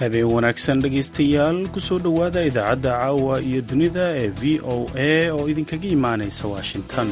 habeen wanaagsan dhegaystayaal kusoo dhowaada idaacadda caawa iyo dunida ee v o a oo idinkaga imaanaysa washington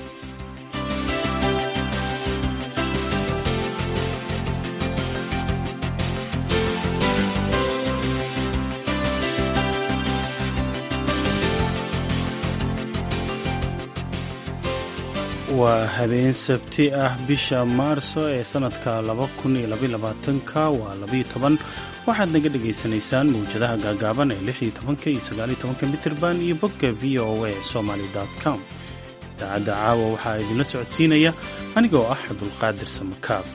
waa habeen sabti ah bisha maarso ee sannadka ka waa waxaad naga dhagaysanaysaan mawjadaha gaagaaban ee iyo mitirban iyo bogga v o a somaly com idaacadda caawa waxaa idinla socodsiinaya anigoo ah cabdulqaadir samakaab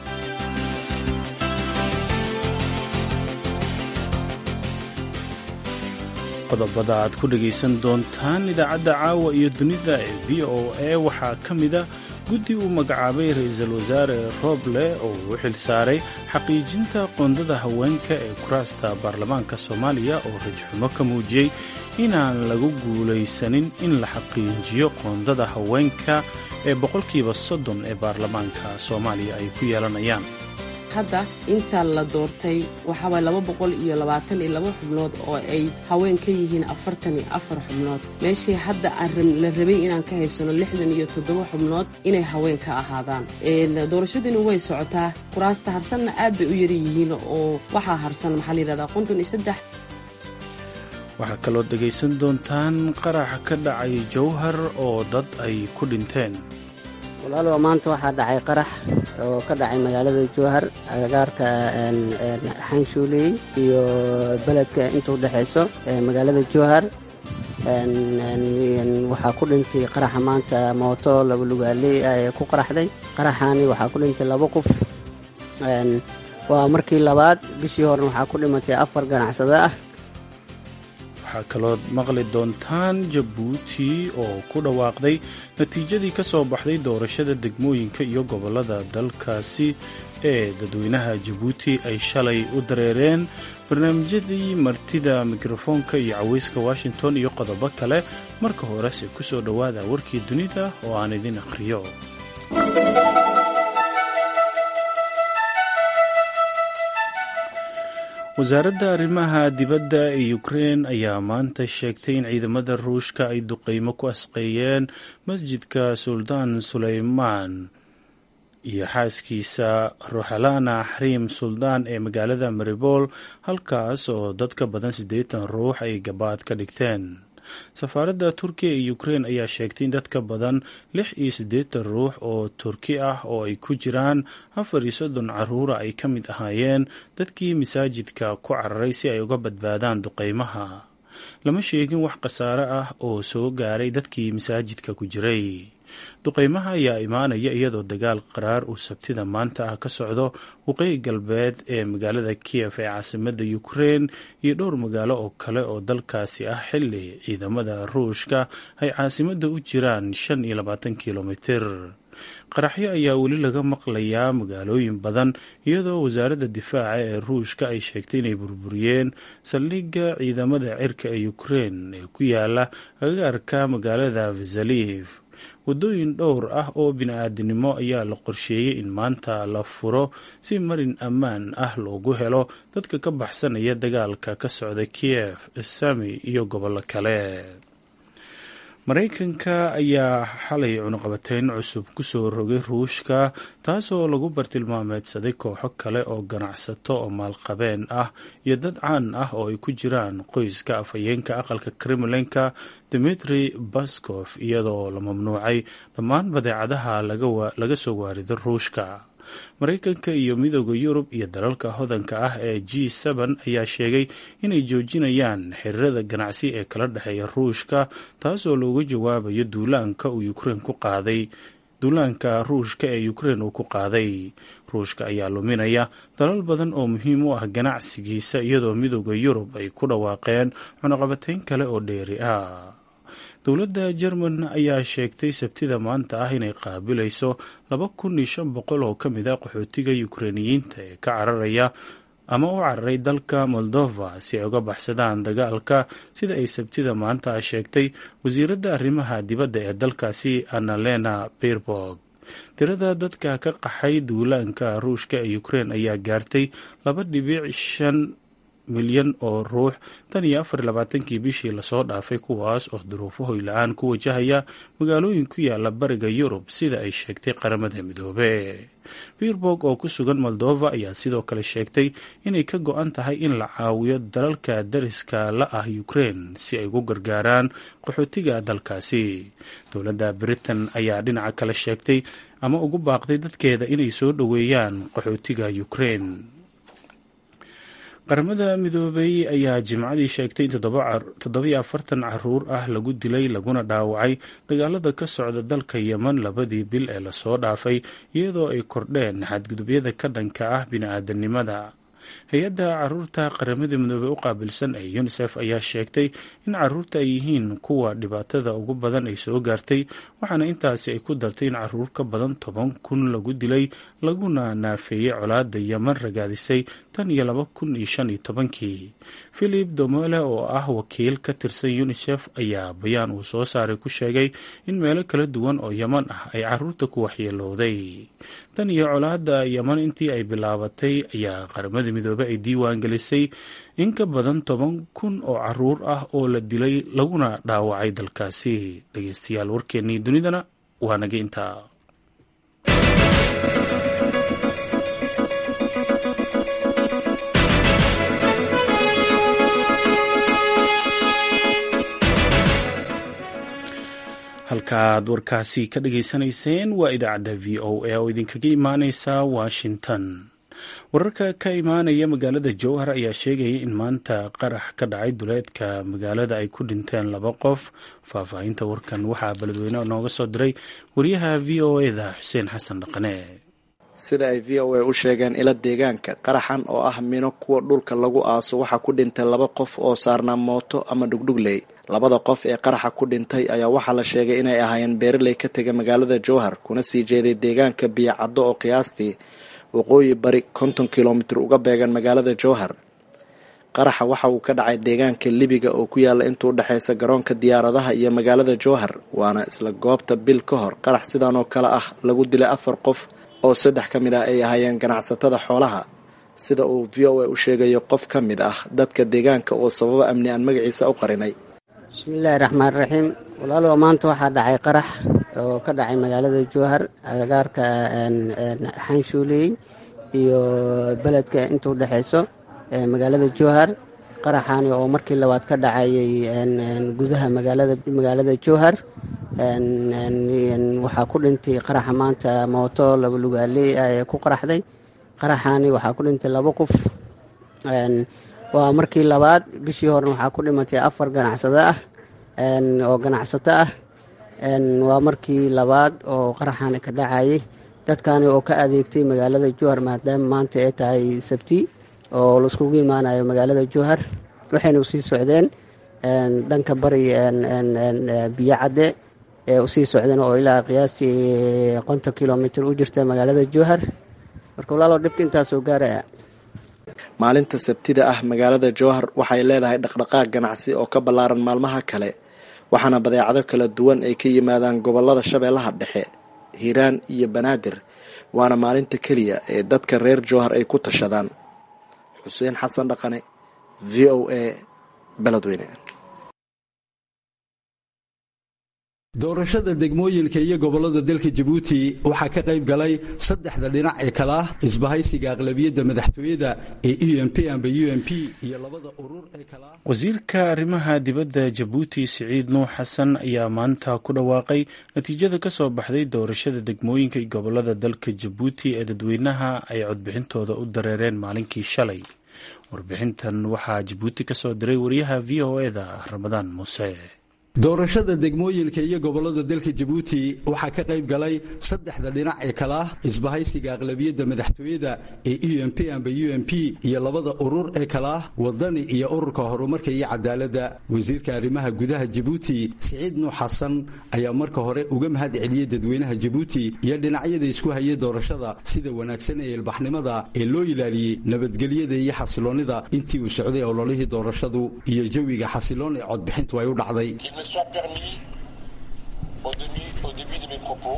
qodobada aad ku dhagaysan doontaan idaacadda caawa iyo dunida ee v o a waxaa ka mida guddi uu magacaabay ra-iisul wasaare rooble oo uu xil saaray xaqiijinta qoondada haweenka ee kuraasta baarlamaanka soomaaliya oo rajxumo ka muujiyey inaan lagu guulaysanin in la xaqiijiyo qoondada haweenka ee boqolkiiba soddon ee baarlamaanka soomaaliya ay ku yeelanayaan hadda inta la doortay waxaaway laba boqol iyo labaatan iyo laba xubnood oo ay haween ka yihiin afartan iyo afar xubnood meeshii hadda la rabay inaan ka haysano lixdan iyo toddoba xubnood inay haween ka ahaadaan doorashadiina way socotaa kuraasta harsanna aad bay u yara yihiin oo waxaa harsan maxaa layidhahdaa konton iyo saddex waxaa kaloo dhegaysan doontaan qarax ka dhacay jowhar oo dad ay ku dhinteen walaalow maanta waxaa dhacay qarax oo ka dhacay magaalada jowhar agagaarka xanshuuley iyo beledka inta u dhexayso magaalada jowhar waxaa ku dhintay qaraxa maanta mooto laba lugaaley ee ku qaraxday qaraxaani waxaa ku dhintay laba qof waa markii labaad bishii horena waxaa ku dhimatay afar ganacsado ah waxaa kaloo maqli doontaan jabuuti oo ku dhawaaqday natiijadii ka soo baxday doorashada degmooyinka iyo gobollada dalkaasi ee dadweynaha jabuuti ay shalay u dareereen barnaamijyadii martida mikrofoonka iyo caweyska washington iyo qodobo kale marka horese ku soo dhowaada warkii dunida oo aan idin akhriyo wasaaradda arrimaha dibadda ee ukrein ayaa maanta sheegtay in ciidamada ruushka ay duqeymo ku asqeeyeen masjidka suldaan suleymaan iyo xaaskiisa ruxalana xariim suldaan ee magaalada maribool halkaas oo dad ka badan siddeetan ruux ay gabaad ka dhigteen safaaradda turkiya ee ukrein ayaa sheegtay in dad ka badan lix iyo siddeetan ruux oo turki ah oo ay ku jiraan afar iyo soddon caruura ay ka mid ahaayeen dadkii masaajidka ku cararay si ay uga badbaadaan duqeymaha lama sheegin wax khasaare ah oo soo gaaray dadkii masaajidka ku jiray duqeymaha ayaa imaanaya iyadoo dagaal qaraar uu sabtida maanta ah ka socdo waqooyi galbeed ee magaalada kiyef ee caasimada ukrein iyo dhowr magaalo oo kale oo dalkaasi ah xili ciidamada ruushka ay caasimada u jiraan shan iyo labaatan kilomitir qaraxyo ayaa weli laga maqlayaa magaalooyin badan iyadoo wasaaradda difaaca ee ruushka ay sheegtay inay burburiyeen saldhigga ciidamada cirka ee ukrein ee ku yaala agagaarka magaalada vasaliv waddooyin dhowr ah oo bini-aadinimo ayaa la qorsheeyey in maanta la furo si marin ammaan ah loogu helo dadka ka baxsanaya dagaalka ka socda kiyef sami iyo gobollo kale maraykanka ayaa xalay cunuqabateyn cusub kusoo rogay ruushka taasoo lagu bartilmaameedsaday kooxo kale oo ganacsato oo maalqabeen ah iyo dad caan ah oo ay ku jiraan qoyska afhayeenka aqalka kremlinka dimitri baskof iyadoo la mamnuucay dhammaan badeecadaha laga soo waarido ruushka maraykanka iyo midooda yurub iyo dalalka hodanka ah ee g ayaa sheegay inay joojinayaan xiriirada ganacsi ee kala dhexeeya ruushka taasoo looga jawaabayo duulaanka uu ukrein ku qaaday duulaanka ruushka ee ukrein uu ku qaaday ruushka ayaa luminaya dalal badan oo muhiim u ah ganacsigiisa iyadoo midooda yurub ay ku dhawaaqeen cunuqabateyn kale oo dheeri ah dowladda jerman ayaa sheegtay sabtida maanta ah inay qaabilayso laba kun iyo shan boqol oo ka mid a qaxootiga ukreiniyiinta ee ka cararaya ama u cararay dalka moldova si ay uga baxsadaan dagaalka sida ay sabtida maanta sheegtay wasiiradda arrimaha dibadda ee dalkaasi annalena birborg tirada dadka ka qaxay duulaanka ruushka ee ukrein ayaa gaartay laba dhibic shan milyan oo ruux tan iyo afar labaatankii bishii lasoo dhaafay kuwaas oo duruufo hoyla-aan ku wajahaya magaalooyin ku yaala bariga yurub sida ay sheegtay qaramada midoobe birborg oo ku sugan moldova ayaa sidoo kale sheegtay inay ka go-an tahay in la caawiyo dalalka dariska la ah ukraine si ay ugu gargaaraan qaxootiga dalkaasi dowladda britain ayaa dhinaca kale sheegtay ama ugu baaqday dadkeeda inay soo dhoweeyaan qaxootiga ukraine qaramada midoobey ayaa jimcadii sheegtay in toddobiyo afartan caruur ah lagu dilay laguna dhaawacay dagaalada ka socda dalka yemen labadii bil ee lasoo dhaafay iyadoo ay kordheen xadgudubyada ka dhanka ah bini-aadanimada hay-adda caruurta qaramada midoobey u qaabilsan ee unisef ayaa sheegtay in caruurta ay yihiin kuwa dhibaatada ugu badan ay soo gaartay waxaana intaasi ay ku dartay in caruur ka badan toban kun lagu dilay laguna naafeeyey colaada yeman ragaadisay tan iyo laba kun iyo shan iyo tobankii philip domole oo ah wakiil ka tirsan unisef ayaa bayaan uu soo saaray ku sheegay in meelo kala duwan oo yeman ah ay caruurta ku waxyeelowday tan iyo colaada yeman intii ay bilaabatay ayaa qaramada midoobe ay diiwaan gelisay in ka badan toban kun oo caruur ah oo la dilay laguna dhaawacay dalkaasi dhegeystayaal warkeennii dunidana waa naga intaa halkaaad warkaasi ka dhageysanayseen waa idaacadda v o a oo idinkaga imaaneysa washington wararka ka imaanaya magaalada jowhar ayaa sheegaya in maanta qarax ka dhacay duleedka magaalada ay ku dhinteen laba qof faahfaahinta warkan waxaa beledweyne nooga soo diray wariyaha v o eda xuseen xasan dhaqane sida ay v o a u sheegeen ila deegaanka qaraxan oo ah mino kuwa dhulka lagu aaso waxaa ku dhintay laba qof oo saarnaa mooto ama dhugdhugley labada qof ee qaraxa ku dhintay ayaa waxaa la sheegay inay ahaayeen beeraley ka tegay magaalada jowhar kuna sii jeeday deegaanka biyocaddo oo qiyaastii waqooyi bari konton kilomitir uga beegan magaalada jowhar qaraxa waxa uu ka dhacay deegaanka libiga oo ku yaala intuu udhexaysa garoonka diyaaradaha iyo magaalada jowhar waana isla goobta bil ka hor qarax sidan oo kale ah lagu dilay afar qof oo saddex ka mid ah ay ahaayeen ganacsatada xoolaha sida uu v o a u sheegayo qof ka mid ah dadka deegaanka oo sababo amni aan magaciisa u qarinay bismillaahi raxmaan raxiim walaalow maanta waxaa dhacay qarax oo ka dhacay magaalada jowhar agagaarka xanshuuley iyo beledka inta udhexeyso magaalada jowhar qaraxaani oo markii labaad ka dhacayay gudaha magaalada jowhar waxaa ku dhintay qaraxa maanta mooto laba lugaaley ee ku qaraxday qaraxaani waxaa ku dhintay laba qof waa markii labaad bishii horena waxaa ku dhimatay afar ganacsado ah oo ganacsato ah waa markii labaad oo qaraxaani ka dhacayay dadkani oo ka adeegtay magaalada jowhar maadaama maanta ay tahay sabti oo laiskugu imaanayo magaalada jowhar waxayna usii socdeen dhanka bari biyo cadde ee usii socdeen oo ilaa qiyaastii konton kilomitr u jirta magaalada jowhar marka walaalow dhibka intaasoo gaaraya maalinta sabtida ah magaalada jowhar waxay leedahay dhaqdhaqaaq ganacsi oo ka ballaaran maalmaha kale waxaana badeecado kala duwan ay ka yimaadaan gobolada shabeellaha dhexe hiiraan iyo banaadir waana maalinta keliya ee dadka reer jowhar ay ku tashadaan xuseen xasan dhaqane v o a beledweyne doorashada degmooyinka iyo gobolada dalka jabuuti waxaa ka qayb galay saddexda dhinac ee kala ah isbahaysiga aqlabiyadda madaxtooyada ee u m p amba u m p iyo labada urur ee kala ah wasiirka arrimaha dibadda jabuuti siciid nuux xasan ayaa maanta ku dhawaaqay natiijada ka soo baxday doorashada degmooyinka iyo gobolada dalka jabuuti ee dadweynaha ay codbixintooda u dareereen maalinkii shalay warbixintan waxaa jabuuti ka soo diray wariyaha v o eda ramadaan muuse doorashada degmooyinka iyo gobolada dalka jabuuti waxaa ka qayb galay saddexda dhinac ee kala ah isbahaysiga aqlabiyadda madaxtooyada ee u m p amba u m p iyo labada urur ee kala ah wadani iyo ururka horumarka iyo cadaaladda wasiirka arrimaha gudaha jabuuti siciid nuux xasan ayaa marka hore uga mahad celiyey dadweynaha jabuuti iyo dhinacyada isku hayay doorashada sida wanaagsan ee ilbaxnimada ee loo ilaaliyey nabadgelyada iyo xasiloonnida intii uu socday ololihii doorashadu iyo jawiga xasiloon ee codbixintu ay u dhacday me soit permis, au début, au début de mes propos,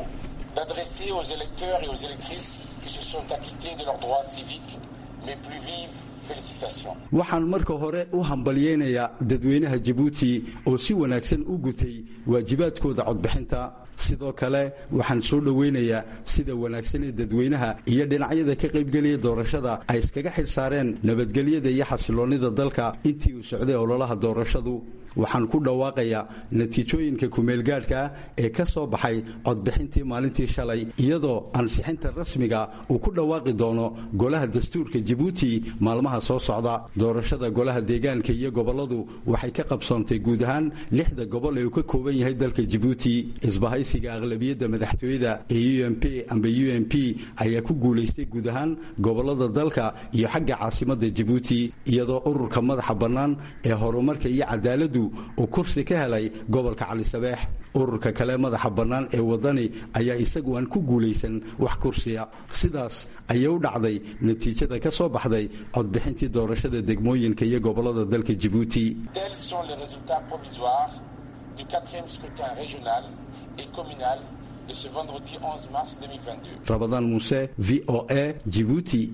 d'adresser aux électeurs et aux électrices qui se sont acquittés de leurs droits civiques mes plus vives waxaan marka hore u hambalyeynayaa dadweynaha jabuuti oo si wanaagsan u gutay waajibaadkooda codbixinta sidoo kale waxaan soo dhoweynayaa sida wanaagsan ee dadweynaha iyo dhinacyada ka qaybgelaya doorashada ay iskaga xil saareen nabadgelyada iyo xasiloonnida dalka intii uu socday ololaha doorashadu waxaan ku dhawaaqayaa natiijooyinka kumeelgaadhka ee ka soo baxay codbixintii maalintii shalay iyadoo ansixinta rasmiga uu ku dhawaaqi doono golaha dastuurka jabuuti maalmaha soo socda doorashada golaha deegaanka iyo gobolladu waxay ka qabsoontay guud ahaan lixda gobol ee uu ka kooban yahay dalka jabuuti isbahaysiga aqlabiyadda madaxtooyada ee u m p amba u m p ayaa ku guulaystay guud ahaan gobollada dalka iyo xagga caasimadda jabuuti iyadoo ururka madaxa bannaan ee horumarka iyo cadaaladdu uu kursi ka helay gobolka cali sabeex ururka kale madaxa bannaan ee wadani ayaa isagu aan ku guulaysan wax kursiya sidaas ayay u dhacday natiijada ka soo baxday codbixintii doorashada degmooyinka iyo gobollada dalka jabuuti rabadaan muuse v o a jibuuti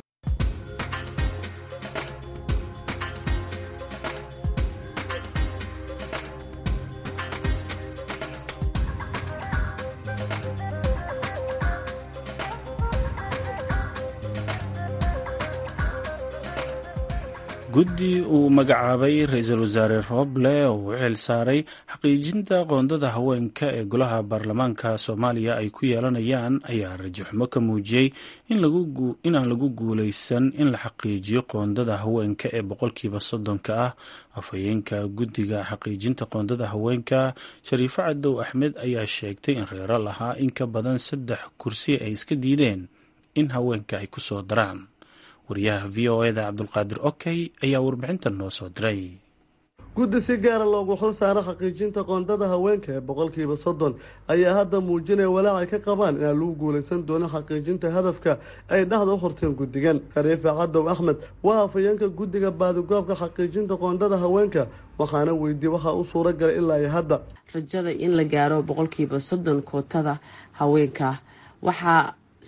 guddi uu magacaabay ra-iisul wasaare rooble oo u xil saaray xaqiijinta qoondada haweenka ee golaha baarlamaanka soomaaliya ay ku yeelanayaan ayaa rajaxumo ka muujiyey inaan lagu guuleysan in la xaqiijiyo qoondada haweenka ee boqolkiiba soddonka ah afhayeenka guddiga xaqiijinta qoondada haweenka shariifo cadow axmed ayaa sheegtay in reero lahaa in ka badan saddex kursi ay iska diideen in haweenka ay ku soo daraan wariyaha v o eda cabdulqaadir okey ayaa warbixintan noo soo diray guddi si gaara loogu xil saaro xaqiijinta qoondada haweenka ee boqolkiiba soddon ayaa hadda muujinaya walaac ay ka qabaan inaan lagu guulaysan doonin xaqiijinta hadafka ay dhexda u horteen guddigan khariifa cadow axmed waa hafayeenka guddiga baadigoobka xaqiijinta qoondada haweenka waxaana weydiiyey waxaa u suura galay ilaa iyo hadda rajada in la gaaro boqolkiiba soddon kootada haweenka waxaa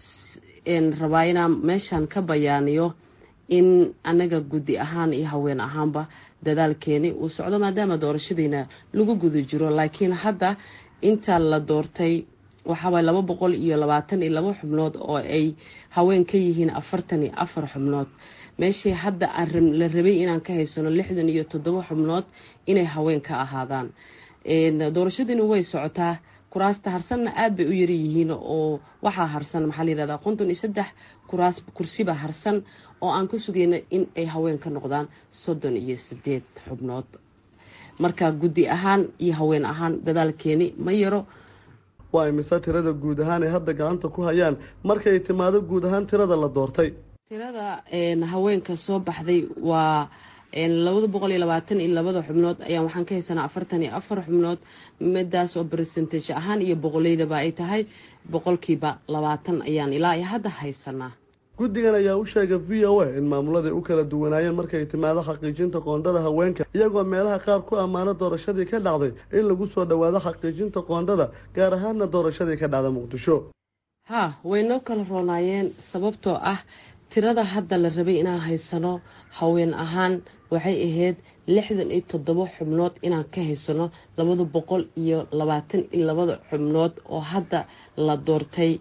rabaa inaan meeshan ka bayaaniyo in anaga guddi ahaan iyo haween ahaanba dadaalkeeni uu socdo maadaama doorashadiina lagu guda jiro laakiin hadda inta la doortay waxaaway laba boqol iyo labaatan iyo laba xubnood oo ay haween ka yihiin afartan iyo afar xubnood meeshii hadda aan la rabay inaan ka haysano lixdan iyo toddoba xubnood inay haween ka ahaadaan doorashadiina way socotaa kuraasta harsanna aada bay u yaryihiin oo waxaa harsan maxaa layihahdaa konton iyo saddex kuraas kursiba harsan oo aan ka sugayna in ay haween ka noqdaan soddon iyo sideed xubnood marka guddi ahaan iyo haween ahaan dadaalkeeni ma yaro waa imise tirada guud ahaan ay hadda gacanta ku hayaan markay timaado guud ahaan tirada la doortay tirada haweenka soo baxday waa labada boqol iyo labaatan iyo labada xubnood ayaan waxaan ka haysanaa afartan iyo afar xubnood midaas oo bersentage ahaan iyo boqoleydaba ay tahay boqolkiiba labaatan ayaan ilaa iyo hadda haysanaa guddigan ayaa u sheegay v o a in maamuladay u kala duwanaayeen markay timaado xaqiijinta qoondada haweenka iyagoo meelaha qaar ku ammaano doorashadii ka dhacday in lagu soo dhowaado xaqiijinta qoondada gaar ahaanna doorashadii ka dhacda muqdisho ha way noo kala roonaayeen sababtoo ah tirada hadda la rabay inaan haysano haween ahaan waxay ahayd lixdan iyo toddoba xubnood inaan ka haysano labada boqol iyo labaatan iyo labada xubnood oo hadda la doortay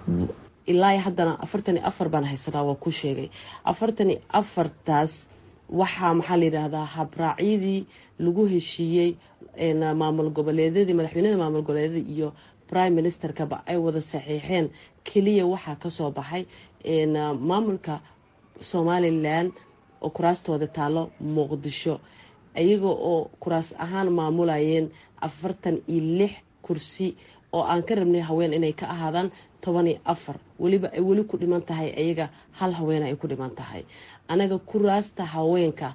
ilaa haddana afartan iyo afar baan haysanaa waa ku sheegay afartan iyo afartaas waxaa maxaa layidhaahdaa habraacyadii lagu heshiiyey maamul goboleedyadii madaxweynada maamul goboleedyada iyo prime ministerkaba ay wada saxiixeen keliya waxaa kasoo baxay maamulka somalilan oo kuraastooda taalo muqdisho iyaga oo kuraas ahaan maamulayeen afartan iyo lix kursi oo aan ka rabnay haween inay ka ahaadaan toban iyo afar weliba ay weli ku dhiman tahay ayaga hal haweena ay ku dhiman tahay anaga kuraasta haweenka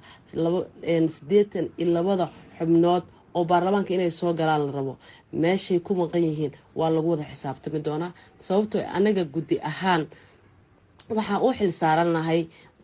sideetan iyo labada xubnood oo baarlamaanka inay soo galaan la rabo meeshay ku maqan yihiin waa lagu wada xisaabtami doonaa sababtoo anaga guddi ahaan waxaan u xil saaranahay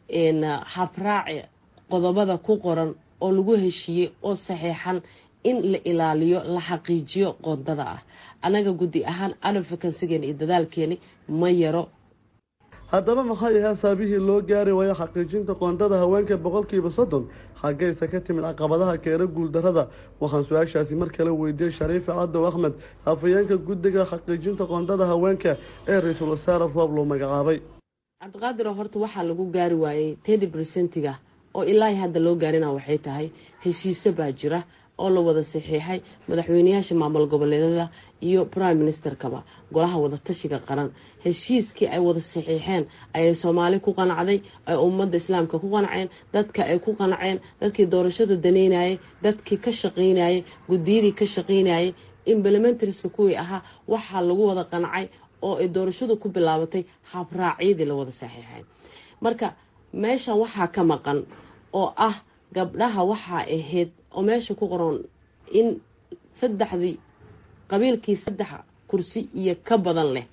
habraaci qodobada ku qoran oo lagu heshiiyey oo saxiixan in la ilaaliyo la xaqiijiyo qoondada ah anaga guddi ahaan advocansigeena iyo dadaalkeeni ma yaro haddaba maxay ahaa saabihii loo gaari waayo xaqiijinta qoondada haweenka boqolkiiba soddon xaggaysa ka timid caqabadaha keena guuldarada waxaan su-aashaasi mar kale weydiiyey shariife cadow axmed hafayeenka guddiga xaqiijinta qoondada haweenka ee ra-iisul wasaare roob loo magacaabay cabdiqaadir oo horta waxaa lagu gaari waayey tedi bresentiga oo ilaahi hadda loo gaarina waxay tahay heshiiso baa jira oo la wada saxiixay madaxweyneyaasha maamul goboleedyada iyo prime ministerkaba golaha wadatashiga qaran heshiiskii ay wada saxiixeen ayay soomaali ku qanacday ay ummadda islaamka ku qanaceen dadka ay ku qanaceen dadkii doorashada daneynayay dadkii ka shaqaynayay guddiyadii ka shaqaynayay implementarska kuwii ahaa waxaa lagu wada qanacay oo ay doorashadu ku bilaabatay habraacyadii la wada saxiixay marka meeshan waxaa ka maqan oo ah gabdhaha waxaa ahayd oo meesha ku qoran in saddexdii qabiilkii saddex kursi iyo ka badan leh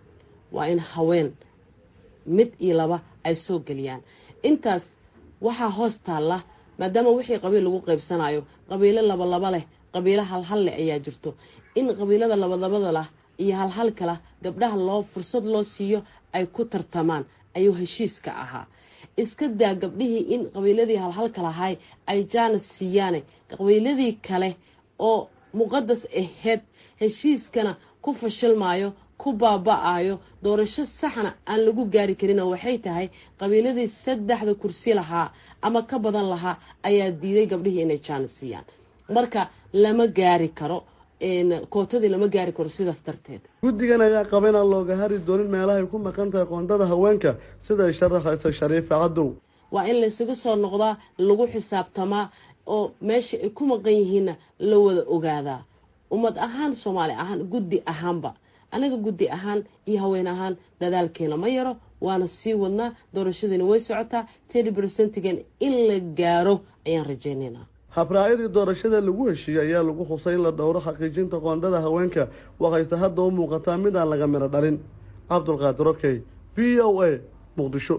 waa in haween mid iyo laba ay soo geliyaan intaas waxaa hoos taalla maadaama wixii qabiil lagu qaybsanayo qabiilo labalaba leh qabiilo halhal leh ayaa jirto in qabiilada labadabada lah iyo halhalka lah gabdhaha loo fursad loo siiyo ay ku tartamaan ayuu heshiiska ahaa iska daa gabdhihii in qabiiladii halhalka lahay ay jaanas siiyaane qabiiladii kale oo muqadas aheyd heshiiskana ku fashilmaayo ku baaba-ayo doorasho saxna aan lagu gaari karinoo waxay tahay qabiiladii saddexda kursi lahaa ama ka badan lahaa ayaa diiday gabdhihii inay jaanas siiyaan marka lama gaari karo kootadii lama gaari karo sidaas darteed guddigan ayaa qaba inaan looga hari doonin meelahay ku maqan tahay qoondada haweenka sida ay sharaxaysa shariife cadow waa in laysaga soo noqdaa lagu xisaabtamaa oo meesha ay ku maqan yihiinna la wada ogaadaa ummad ahaan soomaali ahaan guddi ahaanba anaga guddi ahaan iyo haween ahaan dadaalkeena ma yaro waana sii wadnaa doorashadiina way socotaa tedi bersentigan in la gaaro ayaan rajeynaynaa habraacyadii doorashada lagu heshiiyey ayaa lagu xusay in la dhowro xaqiijinta qoondada haweenka waxayse hadda u muuqataa mid aan laga midho dhalin cabdulqaadir okey v o a muqdisho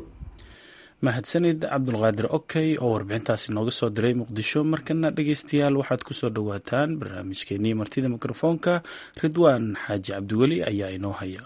mahadsanid cabdulqaadir okey oo warbixintaasi nooga soo diray muqdisho markana dhegeystayaal waxaad kusoo dhowaataan barnaamijkeenii martida mikrofoonka ridwaan xaaji cabdiweli ayaa inoo haya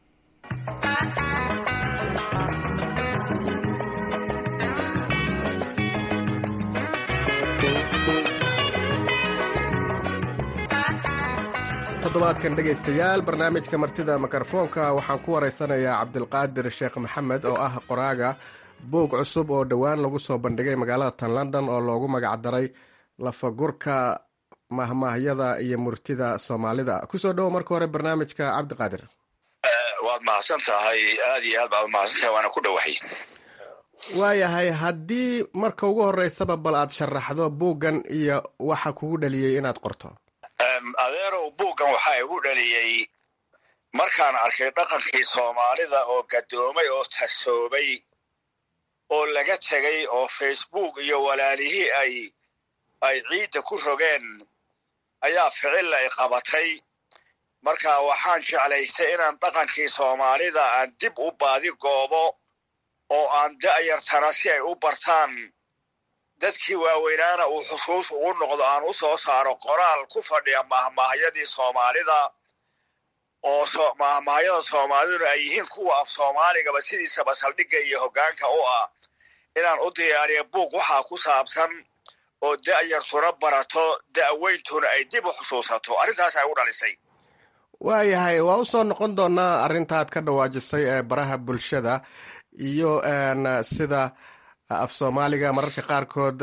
toddobaadkan dhegaystayaal barnaamijka martida mikrofoonka waxaan ku waraysanayaa cabdilqaadir sheekh maxamed oo ah qoraaga buug cusub oo dhowaan lagu soo bandhigay magaalada tan london oo loogu magacdaray lafagurka mahmaahyada iyo murtida soomaalida kusoo dhowo marka hore barnaamijka cabdiqaadir waad mahadsan tahay aad iyo aad baad umahadsan tahay waana ku dhowahay waayahay haddii marka ugu horeysaba bal aad sharaxdo buuggan iyo waxa kugu dhaliyey inaad qorto adeerow buuggan waxaa igu dhaliyey markaan arkay dhaqankii soomaalida oo gadoomay oo tasoobay oo laga tegay oo facebook iyo walaalihii ay ay ciidda ku rogeen ayaa ficilla i qabatay marka waxaan jeclaystay inaan dhaqankii soomaalida aan dib u baadi goobo oo aan da'yartana si ay u bartaan dadkii waaweynaana uu xusuus ugu noqdo aan u soo saaro qoraal ku fadhiya mahmaahyadii soomaalida oo mahmaahyada soomaaliduna ay yihiin kuwa af soomaaligaba sidiisaba saldhigga iyo hoggaanka u ah inaan u diyaariyo buug waxaa ku saabsan oo da'yartuna barato da'weyntuna ay dib u xusuusato arrintaas ay u dhalisay waayahay waa u soo noqon doonaa arrintaad ka dhawaajisay ee baraha bulshada iyo sida af soomaaliga mararka qaarkood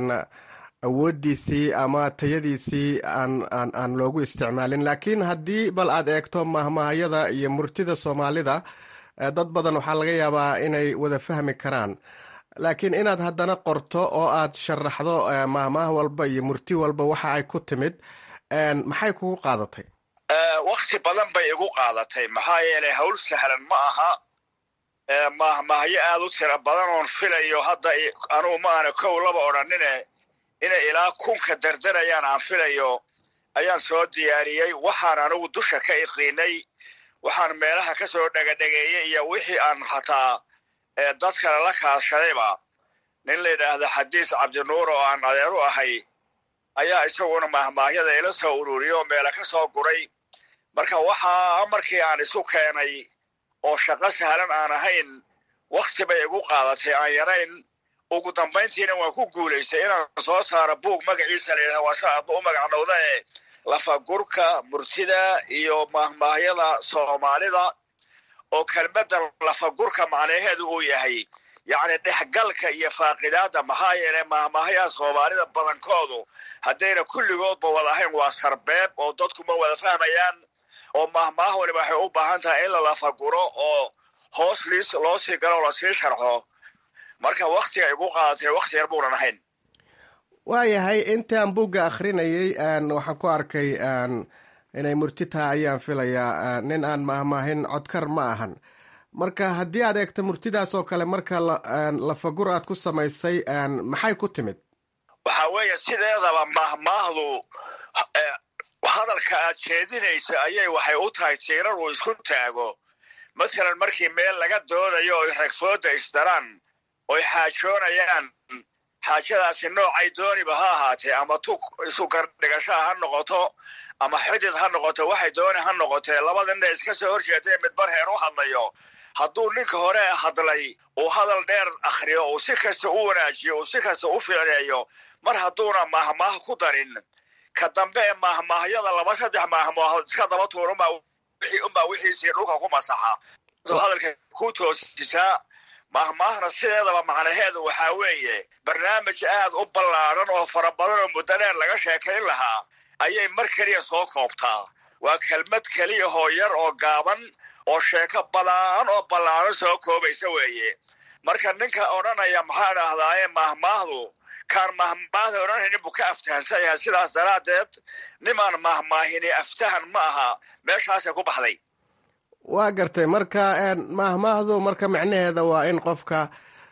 awooddiisii ama tayadiisii aan aan aan loogu isticmaalin laakiin haddii bal aad eegto mahmaahyada iyo murtida soomaalida dad badan waxaa laga yaabaa inay wada fahmi karaan laakiin inaad haddana qorto oo aad sharaxdo mahmaah walba iyo murti walba waxa ay ku timid maxay kugu qaadatay wakti badan bay igu qaadatay maxaa yeelay hawl sahlan ma aha mahmaahyo aad u tira badan oon filayo hadda anugu ma aana kow laba odhanine inay ilaa kunka dardarayaan aan filayo ayaan soo diyaariyey waxaan anigu dusha ka iqiinay waxaan meelaha ka soo dhegadhegeeyey iyo wixii aan hataa dad kale la kaashadayba nin la yidhaahda xadiis cabdinuur oo aan adeer u ahay ayaa isaguna mahmaahyada ila soo ururiyo oo meela ka soo guray marka waxaa markii aan isu keenay oo shaqo sahlan aan ahayn wakti bay igu qaadatay aan yarayn ugu dambayntiina waan ku guulaystay inaan soo saaro buug magaciisa la yidhaha waa sa aadba u magacnowda ee lafagurka murtida iyo mahmaahyada soomaalida oo kelmadda lafagurka macnaheedu uu yahay yacni dhexgalka iyo faaqidaadda maxaa yeelay mahmaahyaha soomaalida badankoodu haddayna kulligoodba wada ahayn waa sarbeeb oo dadku ma wada fahmayaan oo mahmaah waliba waxay u baahan tahay in la lafaguro oo hoos liis loo sii galo oo lasii sharxo marka waktiga igu qaadatay wakti yar buunan ahayn waayahay intaan buugga akhrinayay waxaan ku arkay inay murti tahay ayaan filayaa nin aan mahmaahin codkar ma ahan marka haddii aad eegto murtidaas oo kale marka lafagur aad ku samaysay maxay ku timid waxaa weeye sideedaba mahmaahdu hadalka aad jeedinayso ayay waxay u tahay tiirar uu isku taago mathalan markii meel laga doodayo oy ragfooda isdaraan oy xaajoonayaan xaajadaasi noocay dooniba ha ahaatee ama tu isu gardhigashaa ha noqoto ama xidid ha noqoto waxay dooni ha noqotee labada nin iska soo horjeedee midbar heer u hadlayo hadduu ninka hore hadlay uu hadal dheer akhriyo uu si kasta u wanaajiyo uu si kasta u ficneeyo mar hadduuna mahmaah ku darin ka dambe ee mahmaahyada laba saddex mahmaahood iska daba tuur unbaa wixiisii dhulka ku masaxa hadalka ku toosisaa mahmaahna sideedaba macnaheedu waxaa weeye barnaamij aad u ballaaran oo fara badan oo muddo dheer laga sheekayn lahaa ayay mar keliya soo koobtaa waa kelmad keliyahoo yar oo gaaban oo sheeko badaan oo ballaaran soo koobaysa weeye marka ninka odhanaya maxaa dhahdaaye mahmaahdu kaan mahmaahda odhanaynin buu ka aftahansan yahay sidaas daraaddeed nimaan mahmaahini aftahan ma aha meeshaasay ku baxday waa gartay marka mahmaahdu marka micnaheeda waa in qofka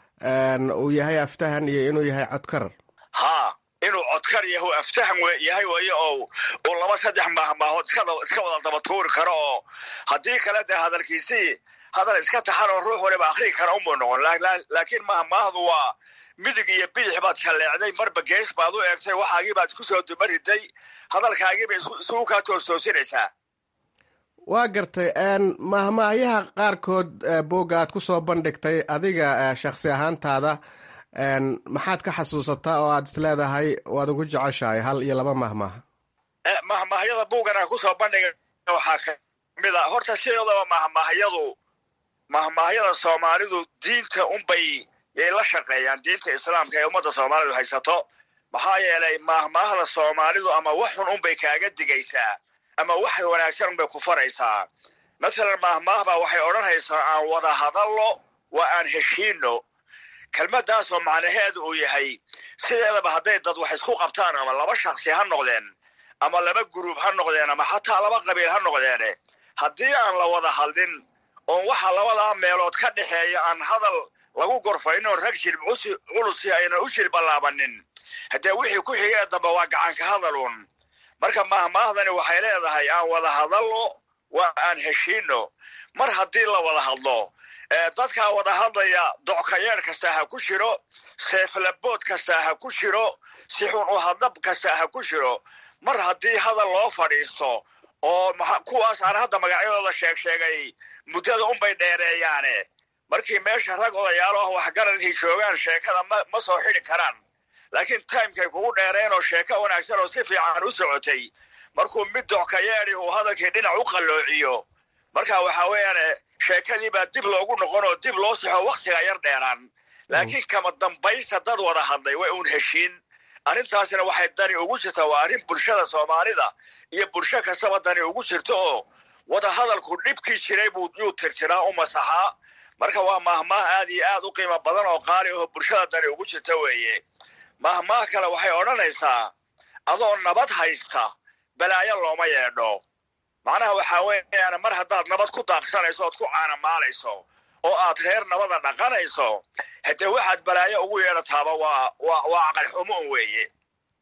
uu yahay aftahan iyo inuu yahay codkar haa inuu codkar yahu aftahan yahay weeye oo uu laba saddex mahmaahood iska wada daba tuuri karo oo haddii kale dee hadalkiisii hadal iska taxan oo ruux waliba akrii kara umuu noqon laakiin mahmaahdu waa midig iyo bidix baad shalleecday marba gees baad u eegtay waxaagii baad isku soo duma riday hadalkaagiibay isugu kaa toostoosinaysaa waa gartay mahmaahyaha qaarkood boogga aad ku soo bandhigtay adiga shakhsi ahaantaada maxaad ka xasuusataa oo aad is leedahay waad ugu jeceshahay hal iyo laba mahmaah mahmaahyada buuggan aan kusoo bandhigay waxaa kamid a horta sideedaba mahmaahyadu mahmaahyada soomaalidu diinta unbay yay la shaqeeyaan diinta islaamka ee ummadda soomaalidu haysato maxaa yeelay mahmaahda soomaalidu ama wax xun unbay kaaga digaysaa ama wax wanaagsan unbay ku faraysaa mathalan mahmaahbaa waxay odhanaysaa aan wada hadallo waa aan heshiino kelmaddaasoo macnaheedu uu yahay sideedaba hadday dad wax isku qabtaan ama laba shaksi ha noqdeen ama laba guruub ha noqdeen ama xataa laba qabiil ha noqdeene haddii aan la wada hadlin oon waxa labadaa meelood ka dhexeeya aan hadal lagu gorfayno rag jilb culusi ayna u jilbalaabanin haddee wixii ku xigee dambe waa gacanka hadaluun marka mahmaahdani waxay leedahay aan wada hadallo waa aan heshiino mar haddii la wada hadlo dadkaa wada hadlaya dockayeer kasta ha ku jiro seeflabood kasta ha ku jiro si xun u hadlab kasta ha ku jiro mar haddii hadal loo fadhiisto oo kuwaas aan hadda magacyadooda sheeg sheegay muddada unbay dheereeyaane markii meesha rag odayaalo ah waxgaradkii joogaan sheekada ma ma soo xidi karaan laakiin timekay kugu dheereen oo sheeko wanaagsan oo si fiican u socotay markuu mid dockayeedi uu hadalkii dhinac u qalloociyo marka waxaa weeyaan sheekadii baa dib loogu noqon oo dib loo saxo waktiga yar dheeraan laakiin kama dambaysa dad wada hadlay way uun heshiin arrintaasina waxay dani ugu jirtaa waa arrin bulshada soomaalida iyo bulsho kastaba dani ugu jirto oo wada hadalku dhibkii jiray buu yuu tirtiraa u masaxaa marka waa mahmaah aad iyo aad u qiimo badan oo qaali aho bulshada dani ugu jirta weeye mahmaah kale waxay odhanaysaa adoo nabad haysta balaayo looma yeedho macnaha waxaa weeyaan mar haddaad nabad ku daaqsanayso ood ku caanamaalayso oo aad reer nabada dhaqanayso haddee waxaad balaayo ugu yeedhataaba waa waa waa aqalxumo un weeye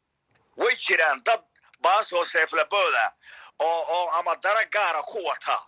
way jiraan dad baasoo seeflabooda oo oo ama dara gaara ku wata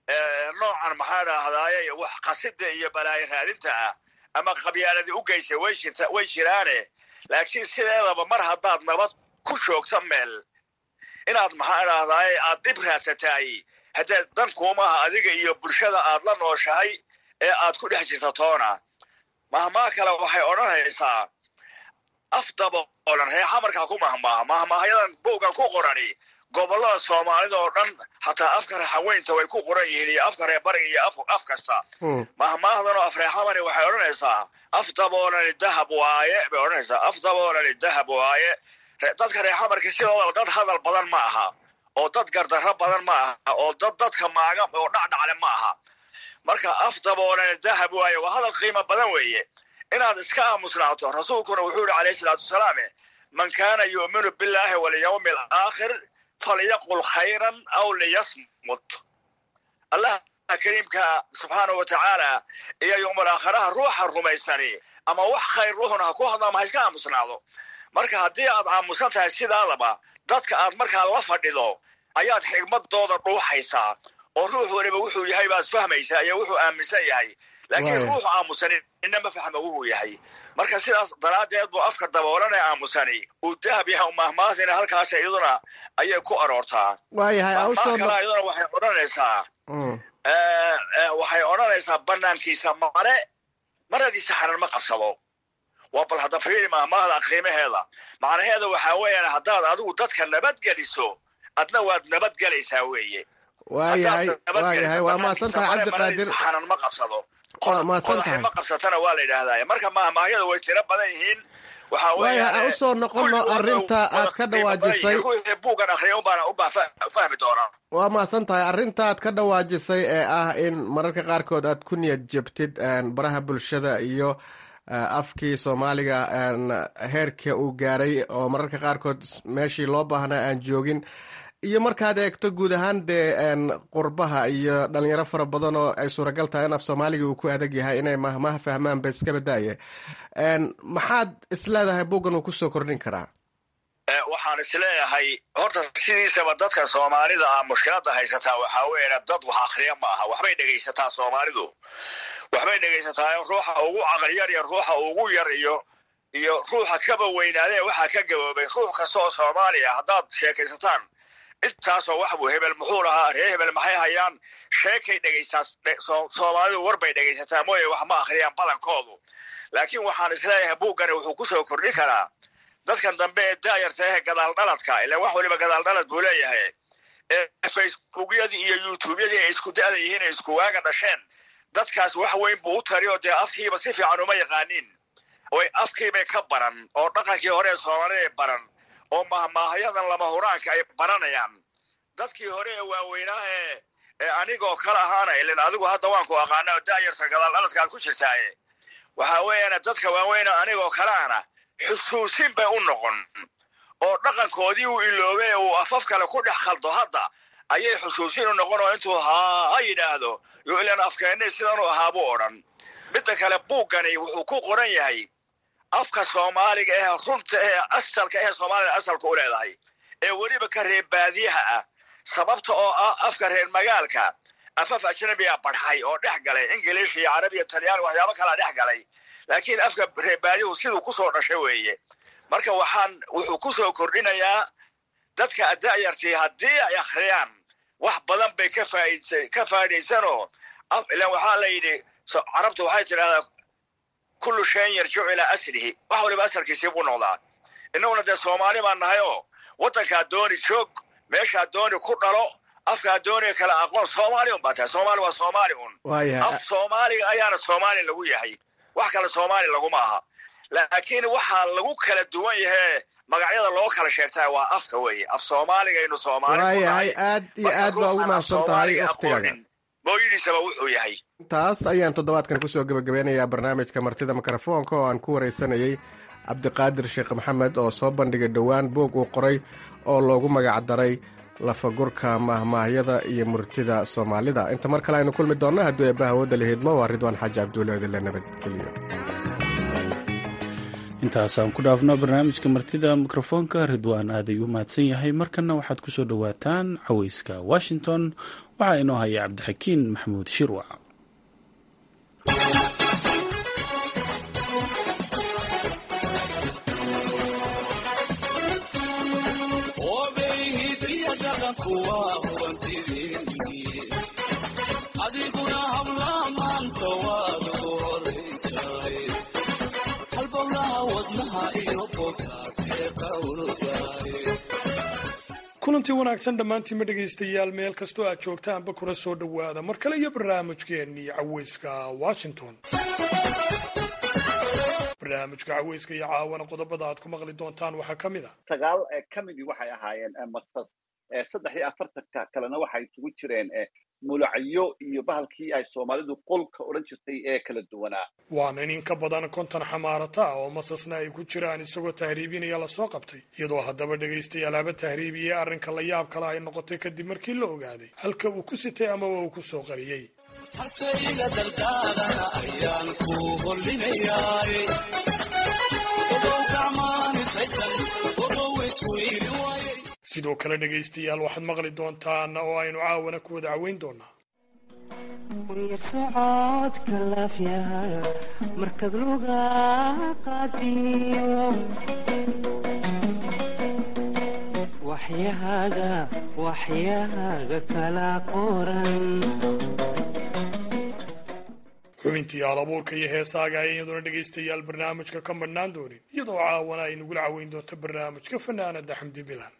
noocan maxaa dhahdaaye wax qasida iyo balaayo raadinta ah ama qabyaaladii u geysay way jirta way jiraane laakiin sideedaba mar haddaad nabad ku joogto meel inaad maxaa dhahdaaye aad dhib raadsataay haddee dan kuumaha adiga iyo bulshada aad la nooshahay ee aad ku dhex jirta toona mahmaa kale waxay odhanaysaa af daboolan reexa markaa ku mahmaaha mahmaahayadan buuggan ku qorani gobollada soomaalida oo dhan hataa afka reexaweynta way ku qoran yihiin iyo afka reer bariga iyo af kasta mahmaahdan oo af reexamani waxay odhanaysaa af daboolani dahab waaye bay odhanaysaa af daboolani dahab waaye dadka reexamarka sidoodaba dad hadal badan ma aha oo dad gardarro badan ma aha oo dad dadka maaga oo dhacdhacle ma aha marka af daboolani dahab waaye waa hadal qiimo badan weeye inaad iska aamusnaato rasuulkuna wuxuu yihi calayhi salaatu wasalaame man kaana yu'minu billaahi walyawmi alaakhir falyaqul khayran aw liyasmut allah kariimka subxaanahu wa tacaala iyo yowmal aakhiraha ruuxa rumaysani ama wax khayr ruuxuna ha ku hadlo ama ha iska aamusnaado marka haddii aad aamusan tahay sidaadaba dadka aad markaa la fadhido ayaad xigmadooda dhuuxaysaa oo ruux waliba wuxuu yahay baad fahmaysaa iyo wuxuu aaminsan yahay laakiin ruuxu aamusani ina ma fahma wuxuu yahay marka sidaas daraaddeed buu afka daboolan ee aamusani uu dahab yahay mahmaadina halkaas iyaduna ayay ku aroortaa waayahay kale iyaduna waxay odhanaysaa waxay odhanaysaa banaankiisa mare maradiisa xanan ma qabsado waa bal hadda fiiri mahmaahda qiimaheeda macnaheeda waxaa weeyaan haddaad adigu dadka nabadgeliso adna waad nabadgelaysaa weeye waayahay waayahay waa mahadsan tahay cabdiqaadir xanan ma qabsado waa mahadsan tahay ma qabsatana waa la yidhaahdaa marka mahmaahyada way tiro badan yihiin waxaa waayahay aan usoo noqono arrinta aad ka dhawaajisay buugan akhriya unbaana ubaa fahmi doonaa waa mahadsan tahay arrinta aad ka dhawaajisay ee ah in mararka qaarkood aad ku niyad jebtid baraha bulshada iyo afkii soomaaliga heerka uu gaaray oo mararka qaarkood meeshii loo baahnaa aan joogin iyo markaad eegto guud ahaan dee qurbaha iyo dhalinyaro fara badan oo ay suuragal tahay in af soomaaliga uu ku adag yahay inay mahmaha fahmaan ba iska badaaye maxaad isleedahay buuggan uu kusoo kordhin karaa waxaan isleeyahay horta sidiisaba dadka soomaalida ah mushkilada haysataa waxaa weya dad wax akriya ma aha waxbay dhegaysataa soomaalidu waxbay dhegaysataa ruuxa ugu caqli yar iyo ruuxa ugu yar iyo iyo ruuxa kaba weynaadee waxaa ka gaboobay ruux kasta oo soomaaliya haddaad sheekaysataan intaasoo wax buu hebel muxuu lahaa ree hebel maxay hayaan sheekay dhegaysaa soomaalidu warbay dhegaysataa mooye wax ma akhriyaan badankoodu laakiin waxaan isleeyahay buuggani wuxuu kusoo kordhin karaa dadkan dambe ee daayarta ehe gadaal dhaladka ilan wax waliba gadaal dhalad buu leeyahay ee facebookyadii iyo youtubeyadii ay isku da'da yihiin ay isku waaga dhasheen dadkaas wax weyn buu u tari oo dee afkiiba si fiican uma yaqaanin oy afkiibay ka baran oo dhaqankii hore ee soomaalida baran oo mahmaahayadan lama huraanka ay baranayaan dadkii hore ee waaweynaa ee ee anigoo kale ahaana ilin adigu hadda waan ku aqaana oo daayarta gadaal dhaladka aad ku jirtaaye waxaa weeyaan dadka waaweyna anigoo kaleana xusuusin bay u noqon oo dhaqankoodii uu iloobay uu afaf kale ku dhex khaldo hadda ayay xusuusin u noqon oo intuu haa ha yidhaahdo yo ilan afkeennay sidanuu ahaabuu odhan midda kale buuggani wuxuu ku qoran yahay afka soomaaliga ee runta ee asalka ee soomaalida asalka u leedahay ee weliba ka reer baadiyaha ah sababta oo ah afka reer magaalka afaf ajnabiga barxay oo dhex galay ingiliish iyo carabi iyo talyaani waxyaabo kalaa dhex galay laakiin afka reer baadiyuhu siduu kusoo dhashay weeye marka waxaan wuxuu kusoo kordhinayaa dadka ada'yartii haddii ay akhriyaan wax badan bay ka faaid ka faa'idaysanoo ilan waxaa la yidhi carabtu waxay tidhahdaa kullu shayin yarjicu ilaa aslihi wax waliba asalkiisii buu noqdaa innaguna dee soomaali baan nahay oo waddankaa dooni joog meeshaa dooni ku dhalo afkaa dooni kale aqoon soomaali un baa tahay soomaali waa soomaali un af soomaaliga ayaana soomaali lagu yahay wax kale soomaali laguma aha laakiin waxaa lagu kala duwan yahe magacyada loo kala sheegtaa waa afka weeye af soomaaligaynu soomaali waayahay aad iyo aad baa ugu mahadsan tahay waktigaaga mooyadiisaba wuxuu yahay taas ayaan toddobaadkan kusoo gebagabeynayaa barnaamijka martida mikrofoonka oo aan ku waraysanayey cabdiqaadir sheekh maxamed oo soo bandhigay dhowaan boog uu qoray oo loogu magac daray lafagurka mahmaahyada iyo murtida soomaalida inta mar kale aynu kulmi doonna hadduu eebbaha wadda la hidmo waa ridwaan xaaji cabduule odile nabadgeliyo intaasaan ku dhaafno barnaamijka martida mikrofoonka ridwaan aaday u mahadsan yahay markanna waxaad ku soo dhowaataan caweyska washington waxaa inoo haya cabdixakiin maxamuud shirwac adiguna habla maanta kulantii wanaagsan dhammaantiinma dhegaystayaal meel kastoo aad joogtaanba kuna soo dhowaada mar kale iyo barnaamijkeennii caweyska washington barnaamijka caweyska iyo caawana qodobada aad ku maqli doontaan waxaa ka mid a sagaal ka midii waxay ahaayeen masas saddex iyo afartanka kalena waxay isugu jireen mulacyo iyo bahalkii ay soomaalidu qolka odhan jirtay ee kala duwanaa waana in ka badan konton xamaarata ah oo masasna ay ku jiraan isagoo tahriibinaya lasoo qabtay iyadoo haddaba dhegaystayaal haba tahriibiyey arrinka la yaab kale ay noqotay kadib markii la ogaaday halka uu ku sitay amaba uu ku soo qariyey sidoo kale dhegaystayaal waxaad maqli doontaan oo aynu caawana ku wada caweyn doonaa socodka laafyaha markaad luga qaadiyo waxyahaaga waxyahaaga kala qoran xubintii alabuurka iyo heesaaga ay iyaduna dhegaystayaal barnaamijka ka madhnaan doonin iyadoo caawana ay nagula caweyn doonto barnaamijka fanaanada xamdi bilan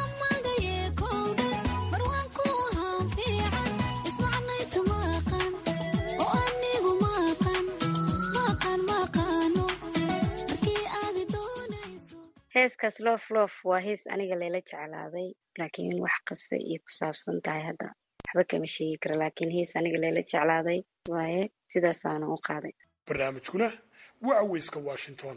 heeskaas loof loof waa hees aniga layla jeclaaday laakiin wax qasa iyo ku saabsan tahay hadda waxba kama sheegi kara laakiin hees aniga layla jeclaaday waaye sidaasaana u qaaday barnaamijkuna waa caweyska washington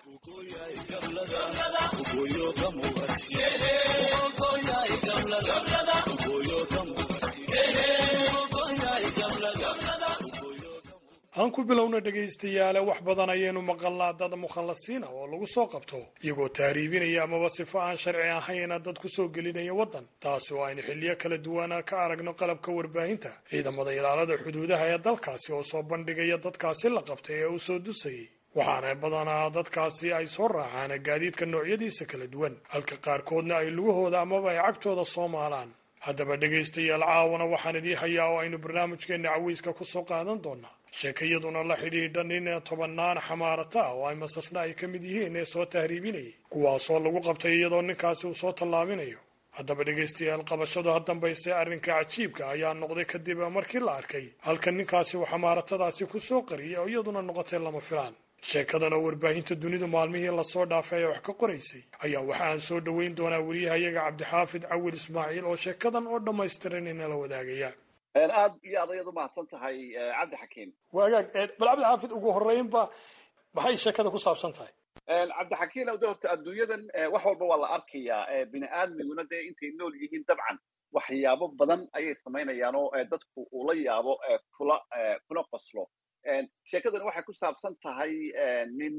aan ku bilowna dhegaystayaale wax badan ayaynu maqalnaa dad mukhallasiina oo lagu soo qabto iyagoo tahriibinaya amaba sifo aan sharci ahayna dad ku soo gelinaya waddan taasi oo aynu xilliyo kala duwana ka aragno qalabka warbaahinta ciidamada ilaalada xuduudaha ee dalkaasi oo soo bandhigaya dadkaasi la qabtay ee uu soo dusayay waxaana badanaa dadkaasi ay soo raacaan gaadiidka noocyadiisa kala duwan halka qaarkoodna ay lugahooda amaba ay cagtooda soo maalaan haddaba dhegaystayaal caawana waxaan idii hayaa oo aynu barnaamijkeenna caweyska ku soo qaadan doonaa sheekayaduna la xidhiidha nin tobannaan xamaarata ah oo ay masasna ay ka mid yihiin ee soo tahriibinayay kuwaasoo lagu qabtay iyadoo ninkaasi uu soo tallaabinayo haddaba dhegaystayaal qabashadu ha dambayse arrinka cajiibka ayaa noqday kadib markii la arkay halka ninkaasi uu xamaaratadaasi ku soo qariyay oo iyaduna noqotay lama filaan sheekadan oo warbaahinta dunidu maalmihii lasoo dhaafay ee wax ka qoraysay ayaa waxa aan soo dhoweyn doonaa weriyahayaga cabdixaafid cawil ismaaciil oo sheekadan oo dhammaystiran inala wadaagaya aad iyo aad ayaad umahadsan tahay cabdi xakiim waagaag bal cabdixaafid ugu horreynba maxay sheekada ku saabsan tahay cabdixakiim de horta adduunyadan wax walba waa la arkayaa bini aadmiguna dee intay nool yihiin dabcan waxyaabo badan ayay samaynayaan oo dadku uu la yaabo kula kuna qoslo sheekadani waxay ku saabsan tahay nin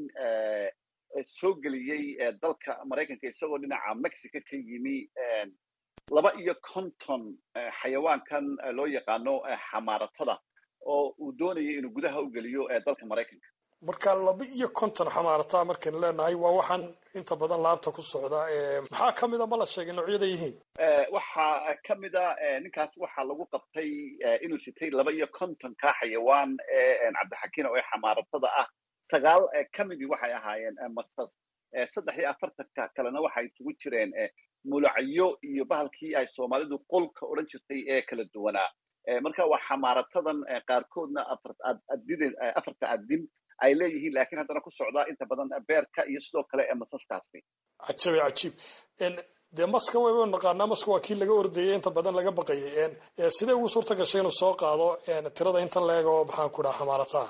soo geliyey dalka maraykanka isagoo dhinaca mexico ka yimi laba iyo konton xayawaankan loo yaqaano xamaaratada oo uu doonayay inuu gudaha u geliyo dalka maraykanka marka laba iyo konton xamaarata markaynu leenahay waa waxaan inta badan laabta ku socda maxaa ka mida ma la sheegay noocyada yihiin waxaa ka mida ninkaas waxaa lagu qabtay inuu sitay laba iyo kontonka xayawaan ee cabdixakiin oo ee xamaaratada ah sagaal ka midii waxay ahaayeen masas saddex iyo afartanka kalena waxay isugu jireen mulacyo iyo bahalkii ay soomaalidu qolka odhan jirtay ee kala duwanaa marka waa xamaaratadan qaarkoodna afarta adin ay leeyihiin lakiin haddana ku socdaa inta badan beerka iyo sidoo kale masaskaasi cajabe cajiib dee maska wayba naqaanaa maska waa kii laga ordayay inta badan laga baqayay sidee ugu suurta gashay inuu soo qaado tirada inta leeg oo maxaan ku dhaha xamaarataa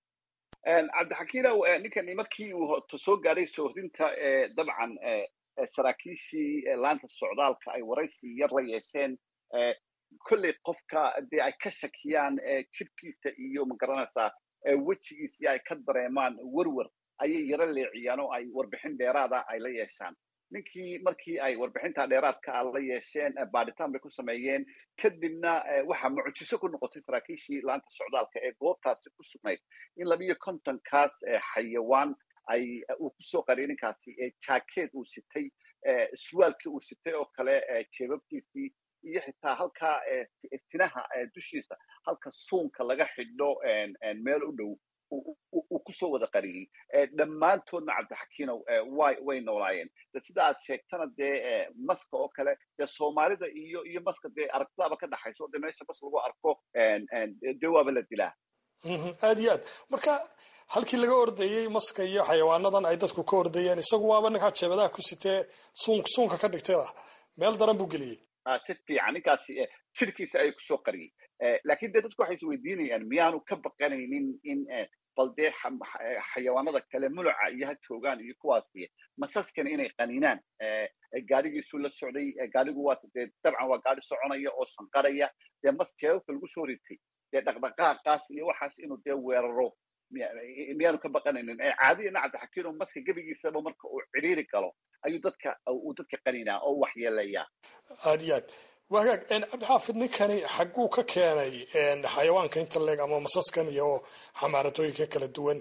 cabdixakiinow ninkani markii uu soo gaadhay soohdinta dabcan saraakiishii laanta socdaalka ay waraysi yar la yeesheen kolley qofka dee ay ka shakiyaan jibkiisa iyo magaranaysaa wejigiisii ay ka dareemaan werwer ayay yaro leeciyaan oo ay warbixin dheeraada ay la yeeshaan ninkii markii ay warbixinta dheeraadka a la yeesheen baadhitaan bay ku sameeyeen kadibna waxaa mucjiso ku noqotay saraakiishii laanta socdaalka ee goobtaasi ku sugnayd in labiyo kontonkaas xayawaan ay uu kusoo qariyay ninkaasi jaakeed uu sitay suwaalkii uu sitay oo kale jeebabkiisii iyo xitaa halkaa tinaha dushiisa halka suunka laga xidho meel u dhow uu kusoo wada qariyey dhammaantoodna cabdixakiinow way way noolaayeen de sida aad sheegtana dee maska oo kale dee soomaalida iyo iyo maska dee aragtidaaba ka dhaxayso de meesha mas lagu arko dee waaba la dilaa aad iyo aad marka halkii laga ordayey maska iyo xayawaanadan ay dadku ka ordayeen isagu waaba ninkaa jeebadaha ku sitee suun suunka ka dhigtay ah meel daran buu geliyey si fiican ninkaasi jirkiisa ayay kusoo qariyey laakiin dee dadku waxay is weydiinayaan miyaanu ka baqanaynin in bal dee xayawaanada kale muluca iyo ha joogaan iyo kuwaasi masaskana inay qaninaan gaadhigiisuu la socday gaadhigu waa dee dabcan waa gaadhi soconaya oo sanqaraya dee mas jeebabka lagu soo ritay dee dhaqdhaqaaqaas iyo waxaas inuu dee weeraro miyaanu ka baqanaynin caadiyana cabdixakiino maska gebigiisaba marka uu cidhiiri galo ayuu dadka uu dadka qaninaa oo waxyeeleeyaa aad iyo aad waa hagaag cabdixaafid ninkani xagguu ka keenay xayawaanka inta leeg ama masaskan iyo xamaaratooyinka kala duwan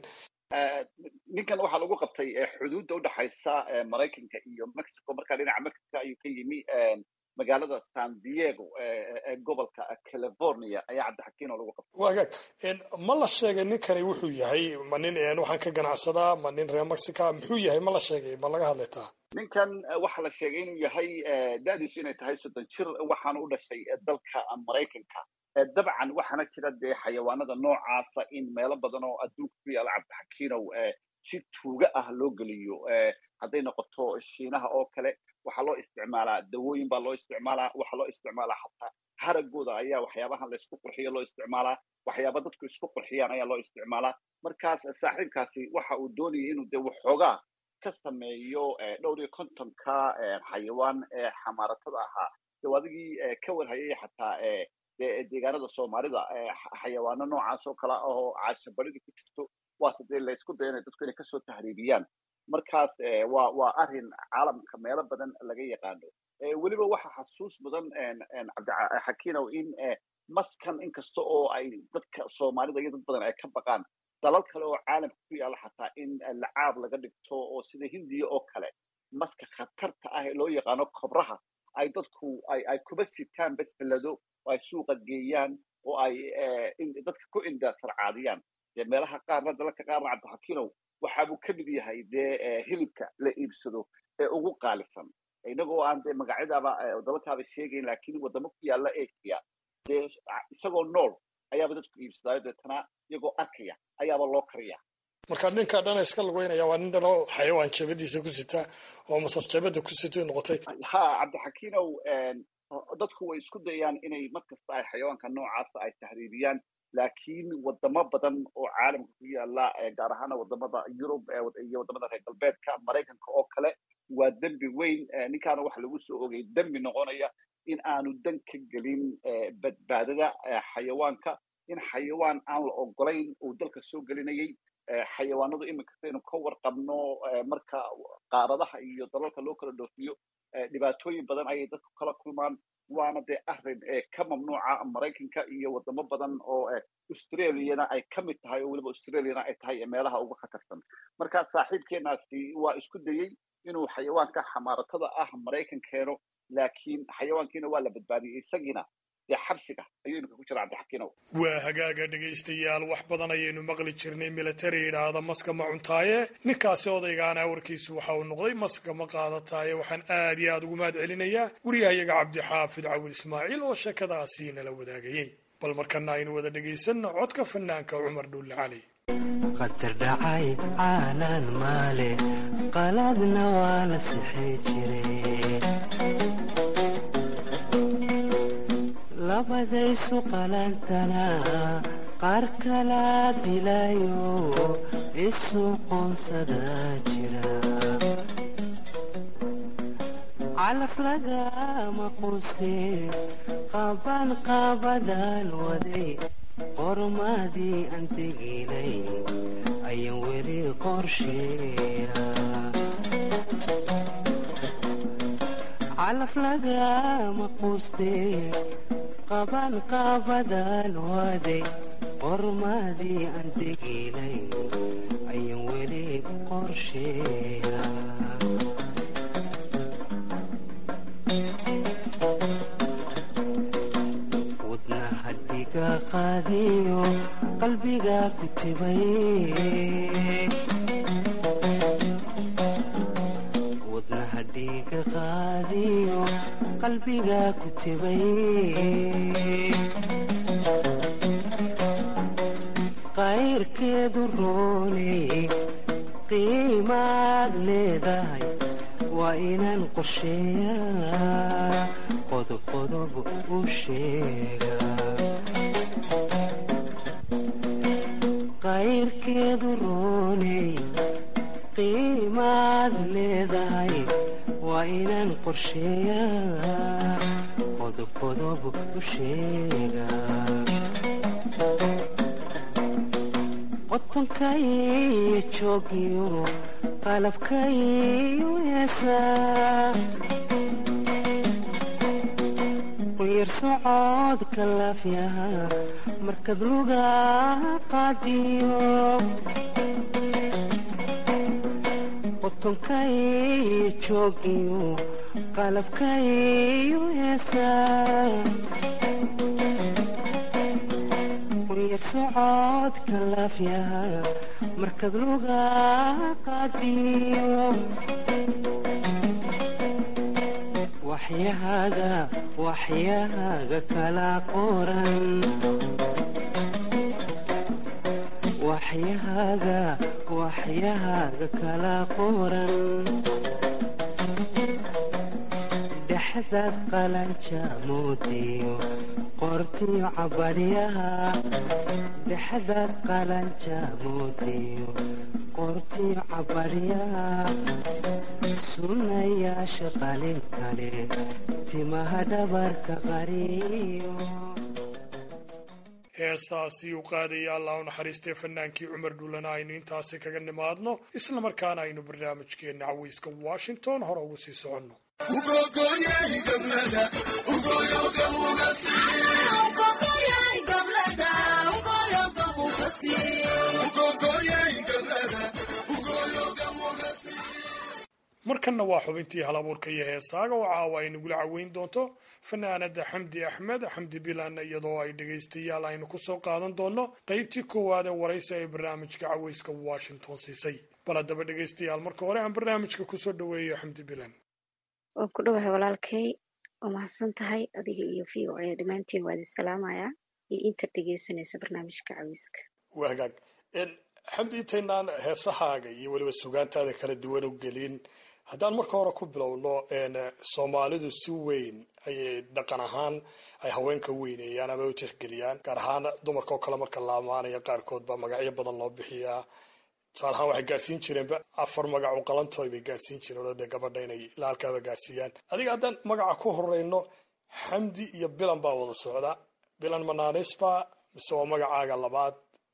ninkan waxaa lagu qabtay xuduudda udhexaysa maraykanka iyo mexico markaa dhinaca mexico ayuu ka yimi magaalada san diego ee gobolka california ayaa cabdixakiino lagu qabtay waa hagaag ma la sheegay ninkani wuxuu yahay ma nin waxaan ka ganacsadaa ma nin reer mexica muxuu yahay ma la sheegay ma laga hadlaytaa ninkan waxaa la sheegay inuu yahay da'diisu inay tahay soddon jir waxaana u dhashay dalka maraykanka dabcan waxaana jira dee xayawaanada noocaasa in meelo badan oo adduunka ku yaala cabdixakiinow si tuuga ah loo geliyo hadday noqoto shiinaha oo kale waxaa loo isticmaalaa dawooyin baa loo isticmaalaa waxaa loo isticmaalaa xataa haragooda ayaa waxyaabahan laysku qurxiyo loo isticmaalaa waxyaaba dadku isku qurxiyaan ayaa loo isticmaalaa markaas saaxiibkaasi waxa uu doonayay inuu dee waxoogaa ka sameeyo dhowr iyo kontonka xayawaan ee xamaaratada ahaa dee adigii ka warhayay xataa deegaanada soomaalida xayawaano noocaas oo kale oo caashabarida ku jirto waase dee laysku dayanaya dadku inay kasoo tahriibiyaan markaas waa waa arrin caalamka meelo badan laga yaqaano weliba waxa xasuus mudan cabdixakiinow in maskan inkasta oo ay dadka soomaalida iyo dad badan ay ka baqaan dalal kale oo caalamka ku yaala xataa in lacaab laga dhigto oo sida hindiya oo kale maska khatarta ah ee loo yaqaano kobraha ay dadku ay ay kuba sitaan besbelado oo ay suuqa geeyaan oo ay dadka ku indasarcaadiyaan dee meelaha qaarna dalalka qaarna cabdixakiinow waxaabuu ka mid yahay dee hilibka la iibsado ee ugu qaalisan inagoo aan dee magacyadaaba dalalkaaba sheegayn laakiin wadamo ku yaala asia dee isagoo nool ayaaba dadku iibsadaayo deetana iyagoo arkaya ayaaba loo kariya marka ninka dhana iska lugeynaya waa nin dhanoo xayawaan jeebadiisa ku sita oo masas jeebada ku sito noqotay ha cabdixakiinow dadku way isku dayaan inay mar kasta ay xayawaanka noocaasa ay tahriibiyaan laakiin wadamo badan oo caalamka ku yaala gaar ahaana wadamada yurub iyo wadamada reer galbeedka maraykanka oo kale waa dembi weyn ninkaana waxa lagu soo ogay dembi noqonaya in aanu dan ka gelin badbaadada xayawaanka in xayawaan aan la ogolayn uu dalka soo gelinayay xayawaanadu iminka saynu ka warqabno marka qaaradaha iyo dalalka loo kala dhoofiyo dhibaatooyin badan ayay dadku kala kulmaan waana dee arrin ka mamnuuca maraykanka iyo wadamo badan oo australiana ay ka mid tahay oo weliba australiana ay tahay meelaha ugu khatarsan marka saaxiibkeenaasi waa isku dayey inuu xayawaanka xamaaratada ah maraykan keeno laakiin xayawaankiina waa la badbaadiyey isagiina dee xabsiga ayuu iminka ku jira cabdixakiinow waa hagaaga dhegaystayaal wax badan ayaynu maqli jirnay militari yidhaahda maska ma cuntaaye ninkaasi odaygaana warkiisu waxa uu noqday maska ma qaadataaye waxaan aad iyo aad ugu mahad celinayaa wariyahayaga cabdixaafid cawil ismaaciil oo sheekadaasi nala wadaagayey bal markana aynu wada dhegaysanno codka fanaanka cumar dhuulle cali qadar dhacay caalaan maale qaladna waa la sixi jire labadaysu qalantana qaar kala dilayo isu qoonsada jira calaf lagama quste qaban qaabadaan waday qormadii aan teginay ayaan weli qorsheeya calaf lagama quste qaban qaabadaan waday qormadii aan teginay ayaan weli qorsheeya wadna hadhiga qaadiyo qalbiga ku tibay wadnaha dhiiga qaadiyo qalbiga ku tibay qayrkeedu rooney qiimaad leedahay waa inaan qorsheeyaa qodob qodob u sheegaa qayrkeedu rooney qiimaad leedahay waa inaan qorsheeyaa qodob qodob u sheegaa qotonkaiyo joogiyo qalabkaiyo heesaa quyar socodka laafyaha markad luga qaadiyo qotonkaiyo joogiyo qalabkaiyo heesaa quyar socodka laafyaha markad luga qaadiyo waxyahaaga waxyahaaga kala qoran waxyahaaga waxyahaaga kala qoran dhexdaad qalanja moodiyo qortiyo cabadhyaha dhexdaad qalanja moodiyo qortiyo cabadhyaha sunnayaasha qalin kale timaha dhabarka qariyo heestaasi u qaadaya allah u naxariistay fanaankii cumar dhuulana aynu intaasi kaga nimaadno isla markaana aynu barnaamijkeenna caweyska washington hore ugu sii soconno markanna waa xubintii halabuurka iyo heesaaga oo caawa ay nagula caweyn doonto fanaanada xamdi axmed xamdi bilan iyadoo ay dhegaystayaal aynu kusoo qaadan doonno qaybtii koowaad ee waraysi ay barnaamijka caweyska washington siisay bal haddaba dhegaystayaal marka hore aan barnaamijka kusoo dhaweeyo xamdi bilan waan ku dhowahay walaalkay waa mahadsan tahay adiga iyo v o a dhammaantiin waa idin salaamayaa iyo inta dhegaysanaysa barnaamijka caweyska waa hagaag xamdi intaynaan heesahaaga iyo weliba sugaantaada kala duwan u gelin haddaan marka hore ku bilowno soomaalidu si weyn ayay dhaqan ahaan ay haweenka weyneeyaan ama u tixgeliyaan gaar ahaan dumarka oo kale marka la amaanaya qaarkood baa magacyo badan loo bixiyaa tusaale ahaan waxay gaadhsiin jireenba afar magac u qalantooy bay gaadhsiin jireen oo dee gabadha inay laalkaaba gaadhsiiyaan adiga haddaan magaca ku horeyno xamdi iyo bilan baa wada socda bilan manaanisba mise waa magacaaga labaad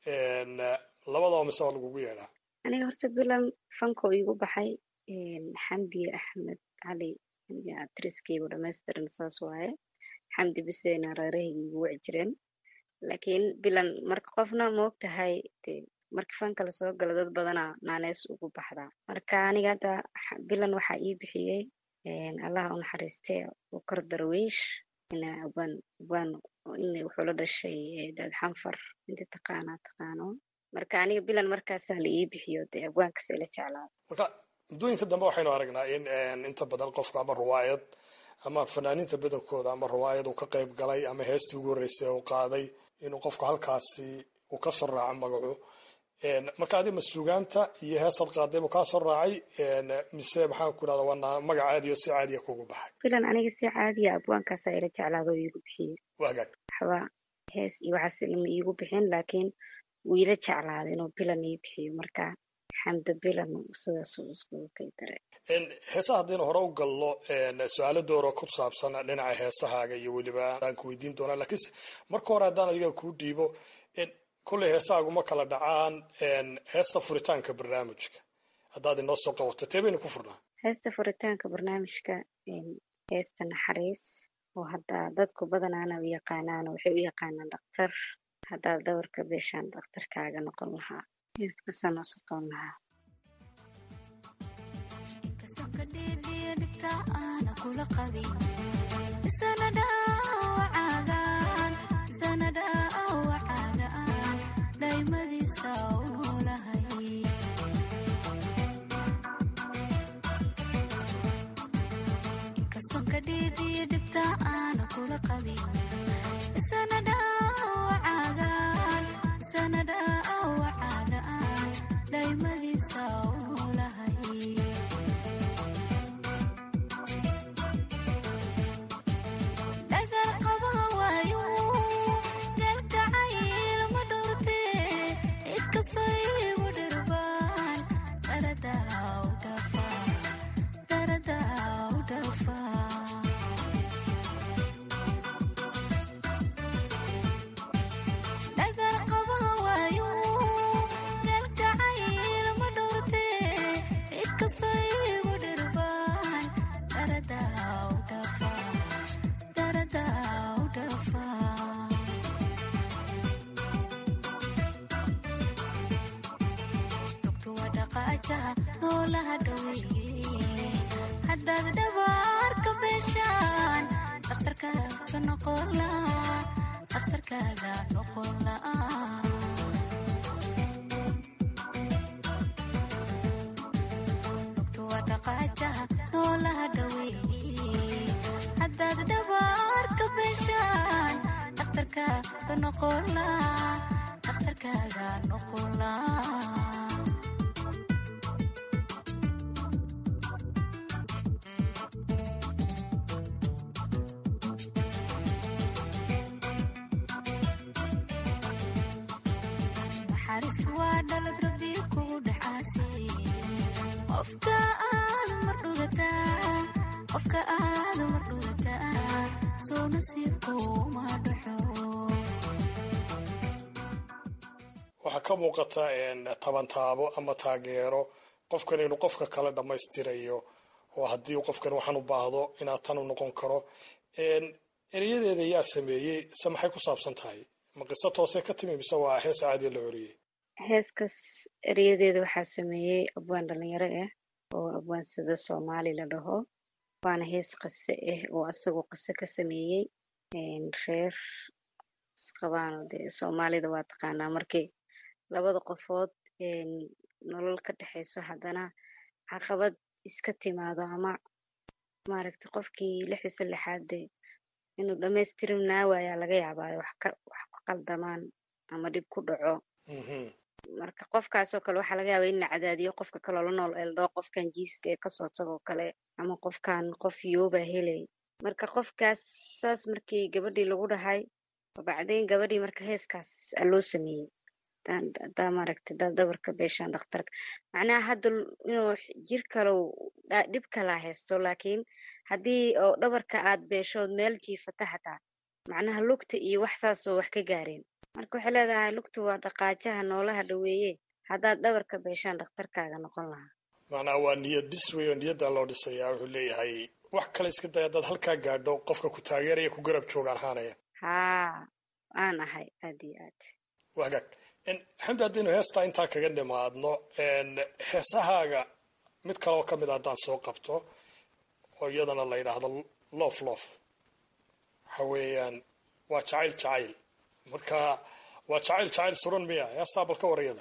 labadaba mise waa lagugu yeedhaa aniga horta bilan fanko iigu baxay xamdi axmed cali aniga atriskeygu dhamaystiran saas waaye xamdi bisena reerahayga igu wici jireen laakiin bilan marka qofna moog tahay de marka fanka lasoo galo dad badana naaneys ugu baxdaa marka aniga hadda bilan waxaa ii bixiyey allah u naxariiste ukar darwiish ina ubaan ubaan in wuxuu la dhashay daad xanfar inti taqaanaa taqaano marka aniga bilan markaasaa la ii bixiyo dee abwaankas ila jeclaado marka muddooyinka dambe waxaynu aragnaa in inta badan qofka ama ruwaayad ama fanaaniinta badankooda ama ruwaayad uu ka qayb galay ama heestii ugu horreysay uu qaaday inuu qofku halkaasi uu ka soo raaco magacu marka adi ma sugaanta iyo heesad qaaday buu kaa soo raacay mise maxaan ku dhahda waa magac caadiyo si caadiya kugu baxay bilan aniga si caadiya abwaankaasaa ila jeclaado oo iigu bixiyey waa hagaag waxba hees iyo waxaas lama iigu bixin laakiin wuu ila jeclaaday inuu bilan ii bixiyo marka xamdo bilan sidaas uu iskugu kay daray heesaha haddaynu hore u galno su-aalo dooro ku saabsan dhinaca heesahaaga iyo weliba aan ku weydiin doonaa lakiinse marka hore haddaan adiga kuu dhiibo kolley heesahaagu ma kala dhacaan heesta furitaanka barnaamijka haddaad inoo soo qabato tee baynu ku furnaa heesta furitaanka barnaamijka heesta naxariis oo hadda dadku badanaana u yaqaanaan waxay u yaqaanaan dhakhtar haddaad dawarka beeshaan dhakhtarkaaga noqon lahaa heeskaasaa noo soo qaban lahaa inkastoo ka dhiidhiya dhibta aana kula qabin isana dhaawacaagaan isana dhaawacaagaan dhaymadiisa u noolahay inkastoo ka dhiidhiyo dhibta aana kula qabin isana dhaawacaagaan isana dhaawacaagaan dhaymadiisa u noolahay dhagar qaba waayo galgacayl ma dhowrte cid kastoo igu dhirbaan daradaa u dhafa daradaa u dhafa dhagar qaba waayo galgacayl ma dhowrte cid kastoo igu dhirbaan daradaa u dhafa daradaa u dhafa dhugtu waa dhaqaajaha noolaha dhaweeye haddaad dhabaarka beeshaan dhakhtarkaaga noqon laa dhakhtarkaaga noqon laa dhugtu waa dhaqaajaha noolaha dhaweeye haddaad dhabaarka beeshaan dhakhtarkaaga noqon laa dhakhtarkaaga noqon laa naxariistu waa dhalad rabbi kugu dhacaasay qofka aad mar dhugataa qofka aad mar dhugataa soo nasiibkuma dhaxo waxaa ka muuqata tabantaabo ama taageero qofkan inuu qofka kale dhammaystirayo oo haddii qofkan waxaan u baahdo inaad tan u noqon karo erayadeeda yaa sameeyey se maxay ku saabsan tahay ma qiso toose ka timi mise waa hees caadiya la horiyey heeskas eryadeeda waxaa sameeyey abwaan dhalinyaro ah oo abwaan sida soomaali la dhaho waana hees qise ah oo asagoo qise ka sameeyey reer isqabaano dee soomaalida waa taqaanaa markii labada qofood nolol ka dhexeyso haddana caqabad iska timaado ama maaragta qofkii lixdiisa lixaad dee inuu dhammaystirinaa waayaa laga yaabaayo wax ka wax ku qaldamaan ama dhib ku dhaco marka qofkaasoo kale waxaa laga yaabaa in la cadaadiyo qofka kaloo la nool eldhoo qofkan jiiska ee kasoo tagoo kale ama qofkan qof yooba helay marka qofkaas saas markii gabadhii lagu dhahay bacdayn gabadhii marka heeskaas aa loo sameeyey hadaa maaragta daad dabarka beeshaan dhakhtarka macnaha hadda inuu jir kalow dhib kalaa haysto laakiin haddii oo dhabarka aad beeshood meel jiifata xataa macnaha lugta iyo wax saasoo wax ka gaareen marka waxay leedahay lugtu waa dhaqaajaha noolaha dhaweeye haddaad dhabarka beeshaan dhakhtarkaaga noqon lahaa macnaha waa niyad dhis wey oo niyaddaa loo dhisayaa wuxuu leeyahay wax kale iska day haddaad halkaa gaadho qofka ku taageeraya ku garab joogaan haanaya haa aan ahay aad iyo aad waa hagaag xamdi haddaynu heestaa intaa kaga nimaadno heesahaaga mid kaleoo ka mid a haddaan soo qabto oo iyadana la yidhaahdo loof loof waxa weeyaan waa jacayl jacayl marka waa jacayl jacayl suran miya heestaa bal ka warayada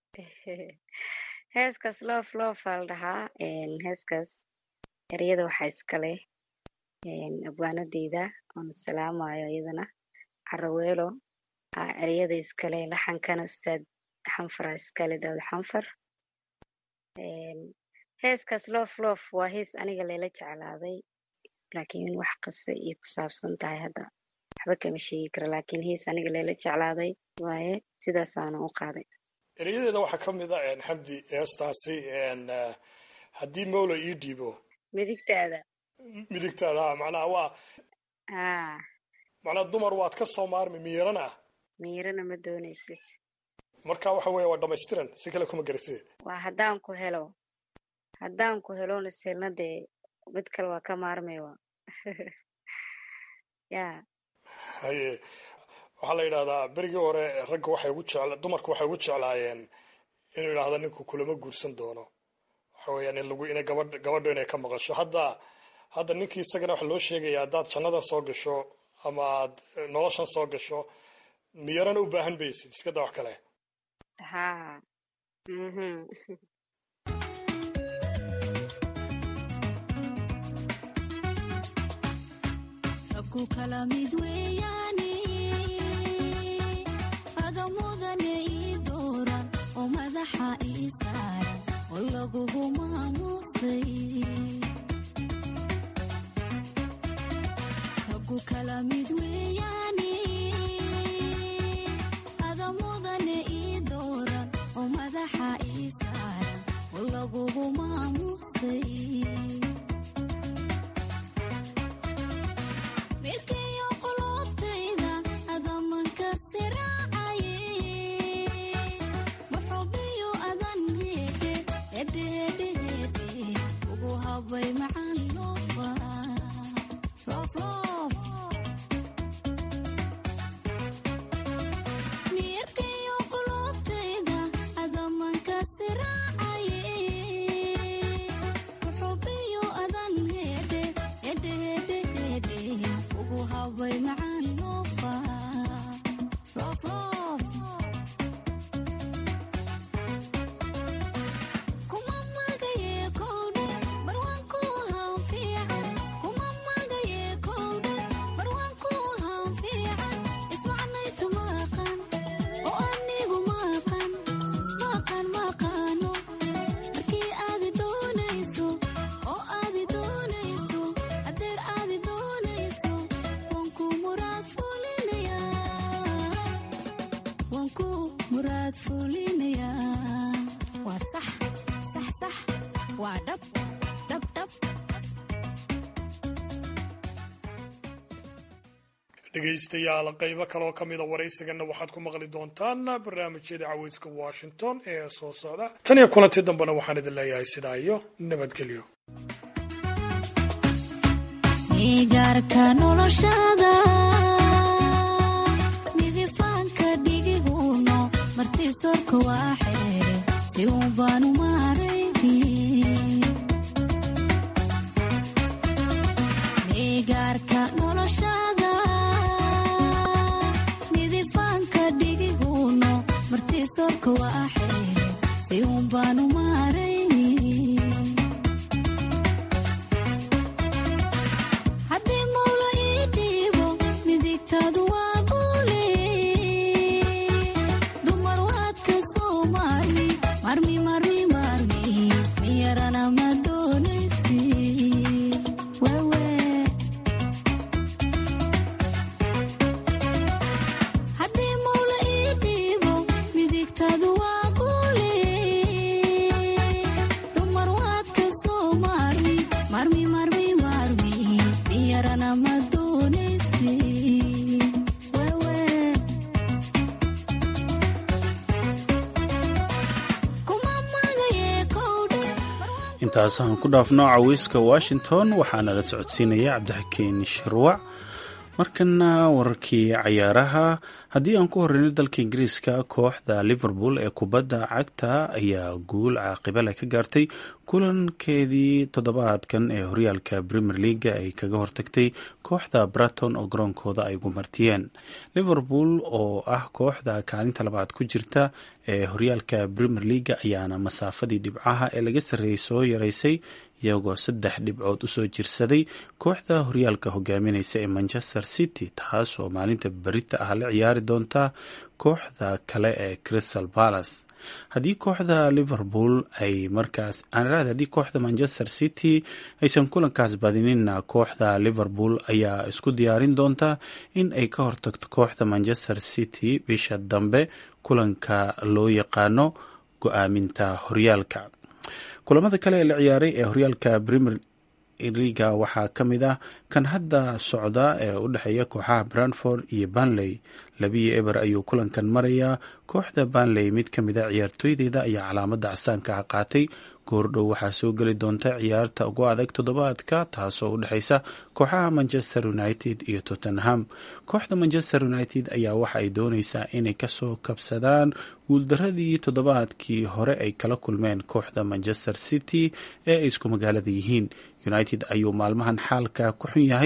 heeskaas loof loofaa la dhahaa heeskaas eryada waxaa iskale abwaanadeyda oona salaamayo iyadana caraweelo aa eryada iskale laxankana ustaad xanfara iskale daawud xanfar heeskaas loof loof waa hees aniga layla jeclaaday laakiin wax qise iyo ku saabsan tahay hadda waxba kama sheegi kara laakiin hees aniga layla jeclaaday waaye sidaasaana u qaaday eryadeeda waxaa ka mid a xamdi heestaasi haddii mawla ii dhiibo midigtaada midigtaada macnaha waa haa macnaha dumar waad ka soo maarmi miirana ah miirana ma doonaysid marka waxa weeye waa dhamaystiran si kale kuma garatide waa haddaan ku helo haddaan ku helona selna dee mid kale waa ka maarmaywa ya haye waxaa la yidhahdaa berigii hore ragga waxay ugu jecla dumarku waxay ugu jeclaayeen inuu yidhaahdo ninku kulama guursan doono waxa weeyaan in lagu inay gabadh gabadho inay ka maqasho hadda hadda ninkii isagana waxaa loo sheegaya haddaad jannadan soo gasho ama aad noloshan soo gasho miyarana u baahan baysid iska daa wax kale haa mhm rabku kala mid weeyaane adamudane ii dooran oo madaxa ii saaran oo lagugu maamuusay rabku kala mid weeyaane adamudane ii dooran oo madaxa ii saaran oo lagugu maamuusay mirkayo qulubtayda adamanka siraacaye maxubiyo adan heedhe hedhe hedhe hedhe ugu habay macaan loofa roof roof mirkayo qulubtayda adamanka siraacaye maxubiyo adan heedhe hedhe hedhe hedhe ugu habay macaan loofa roof roof kuma magaye kowdhe barwaanku haan fiican kuma magaye kowdhe barwaanku haan fiican ismacnaytu maqan oo anigu maqan maqan maqaano markii aadi doonayso oo aadi doonayso adeer aadi doonayso waan ku muraad fulinayaa waan ku muraad fulinayaa waa sax sax sax waa dhab dhab dhab dhegaystayaal qaybo kaleoo ka mida waraysigana waxaad ku maqli doontaan barnaamijyada caweyska washington ee soo socda tan iyo kulanti dambena waxaan idin leeyahay sidaa iyo nabadgelyo igaarka noloshada midifaanka dhigihuno martisorka waa xeere si uun baanu maaraydi igaarka noloshada midifaanka dhigihuno martisorka waa xeere si uun baanu maarayni haddii mawla ii dhiibo midigtaadu waa guule dumar waad ka soo maarmi marmi marmi marmi miyarana ma doonaysi wewe haddii mawla ii dhiibo midigtaadu waa guule dumar waad ka soo maarmi marmi marmi marmi miyarana ma doonaysi wewe kuma magaye kowdhe intaasaan ku dhaafno caweyska washington waxaana la socodsiinaya cabdixakiin shirwac markana wararkii cayaaraha haddii aan ku horeyno dalka ingiriiska kooxda liverpool ee kubadda cagta ayaa guul caaqibale ka gaartay kulankeedii toddobaadkan ee horyaalka premier leaga ay kaga hortagtay kooxda braton oo garoonkooda ay gumartiyeen liverpool oo ah kooxda kaalinta labaad ku jirta ee horyaalka premier leaga ayaana masaafadii dhibcaha ee laga sarreeyey soo yaraysay iyagoo saddex dhibcood usoo jirsaday kooxda horyaalka hogaamineysa ee manchester city taas oo maalinta berita ah la ciyaari doonta kooxda kale ee crystal palace haddii kooxda liverpool ay markaas aanraad haddii kooxda manchester city aysan kulankaas badinina kooxda liverpool ayaa isku diyaarin doonta in ay ka hortagto kooxda manchester city bisha dambe kulanka loo yaqaano go-aaminta horyaalka kulamada kale ee la ciyaaray ee horyaalka premier liga waxaa ka mid ah kan hadda socda ee u dhexeeya kooxaha branford iyo banley labiyo eber ayuu kulankan marayaa kooxda banley mid ka mid a ciyaartooydeeda ayaa calaamada casaanka qaatay goordhow waxaa soo geli doonta ciyaarta ugu adag toddobaadka taasoo u dhexeysa kooxaha manchester united iyo tottenham kooxda manchester united ayaa waxa ay dooneysaa inay kasoo kabsadaan guuldaradii toddobaadkii hore ay kala kulmeen kooxda manchester city ee ay isku magaalada yihiin united ayuu maalmahan xaalka ku xun yahay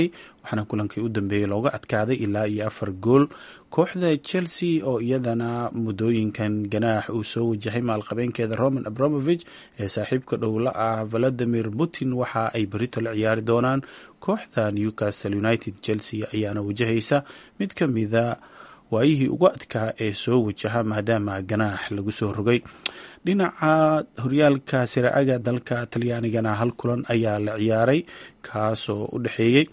waxaana kulankii u dambeeyey looga adkaaday ilaa iyo afar gool kooxda chelsea oo iyadana muddooyinkan ganaax uu soo wajahay maalqabeenkeeda roman abramovich ee saaxiibka dhowla ah valadimir putin waxa ay berito la ciyaari doonaan kooxda newcastle united chelsea ayaana wajahaysa mid ka mida waayihii ugu adkaa ee soo wajaha maadaama ganaax lagu soo rogay dhinaca horyaalka siraaga dalka talyaanigana hal kulan ayaa la ciyaaray kaasoo u dhexeeyey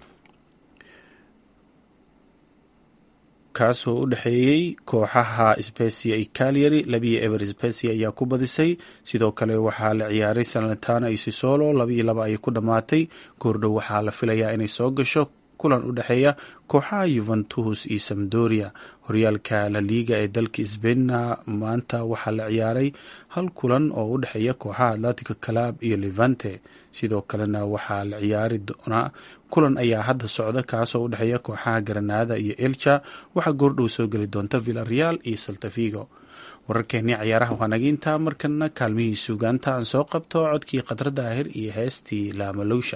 kaasoo u dhexeeyey kooxaha specia iyo calyary labiyo ever specia ayaa ku badisay sidoo kale waxaa la ciyaaray salentana iyo sisolo labaiyo laba ayay ku dhammaatay goordhow waxaa la filayaa inay soo gasho kulan u dhexeeya kooxaha yuventus iyo samdoria horyaalka la liiga ee dalka sbainna maanta waxaa la ciyaaray hal kulan oo u dhexeeya kooxaha atletico club iyo levante sidoo kalena waxaa la ciyaari doonaa kulan ayaa hadda socda kaasoo u dhexeeya kooxaha granada iyo elcha waxaa goordhow soo geli doonta villareal iyo saltafigo wararkeenii cayaaraha waa naga intaa markana kaalmihii suugaanta aan soo qabto codkii khadra daahir iyo heestii laamalowsha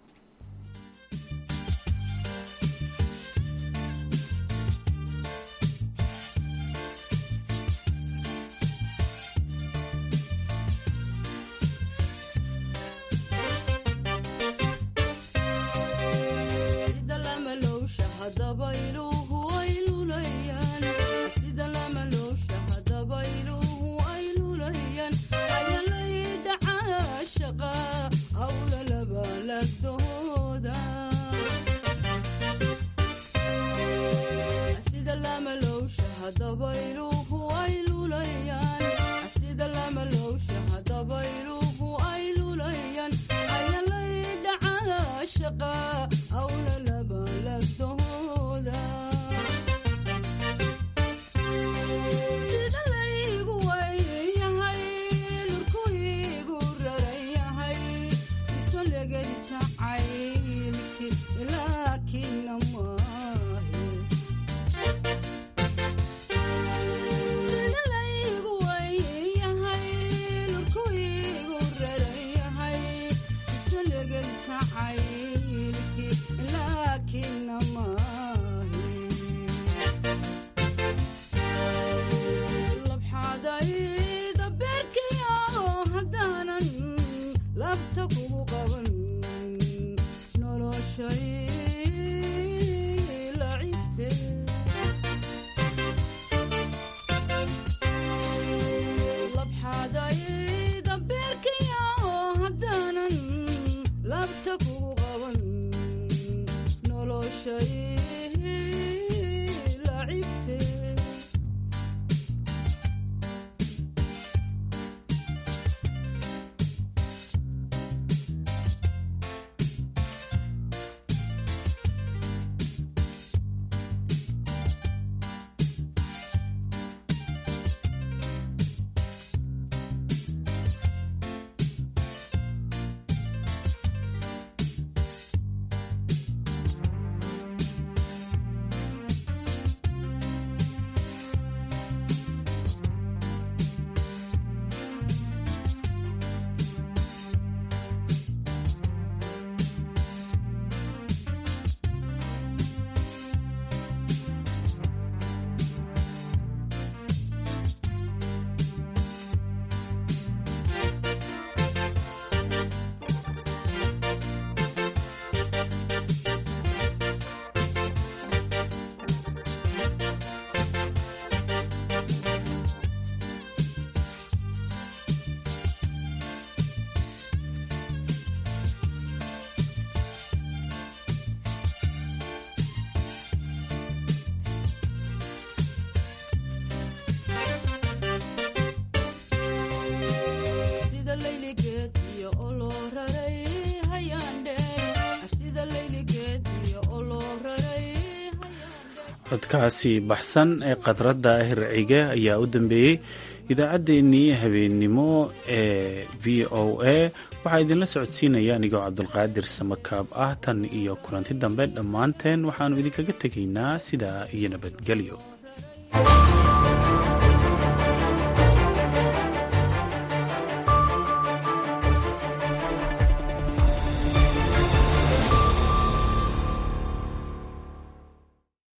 codkaasi baxsan ee khadradda hircige ayaa u dambeeyey idaacaddeenii habeennimo ee v o a waxaa idinla socodsiinaya anigoo cabdulqaadir samakaab ah tan iyo kulanti dambe dhammaanteen waxaannu idinkaga tegaynaa sidaa iyo nabadgelyo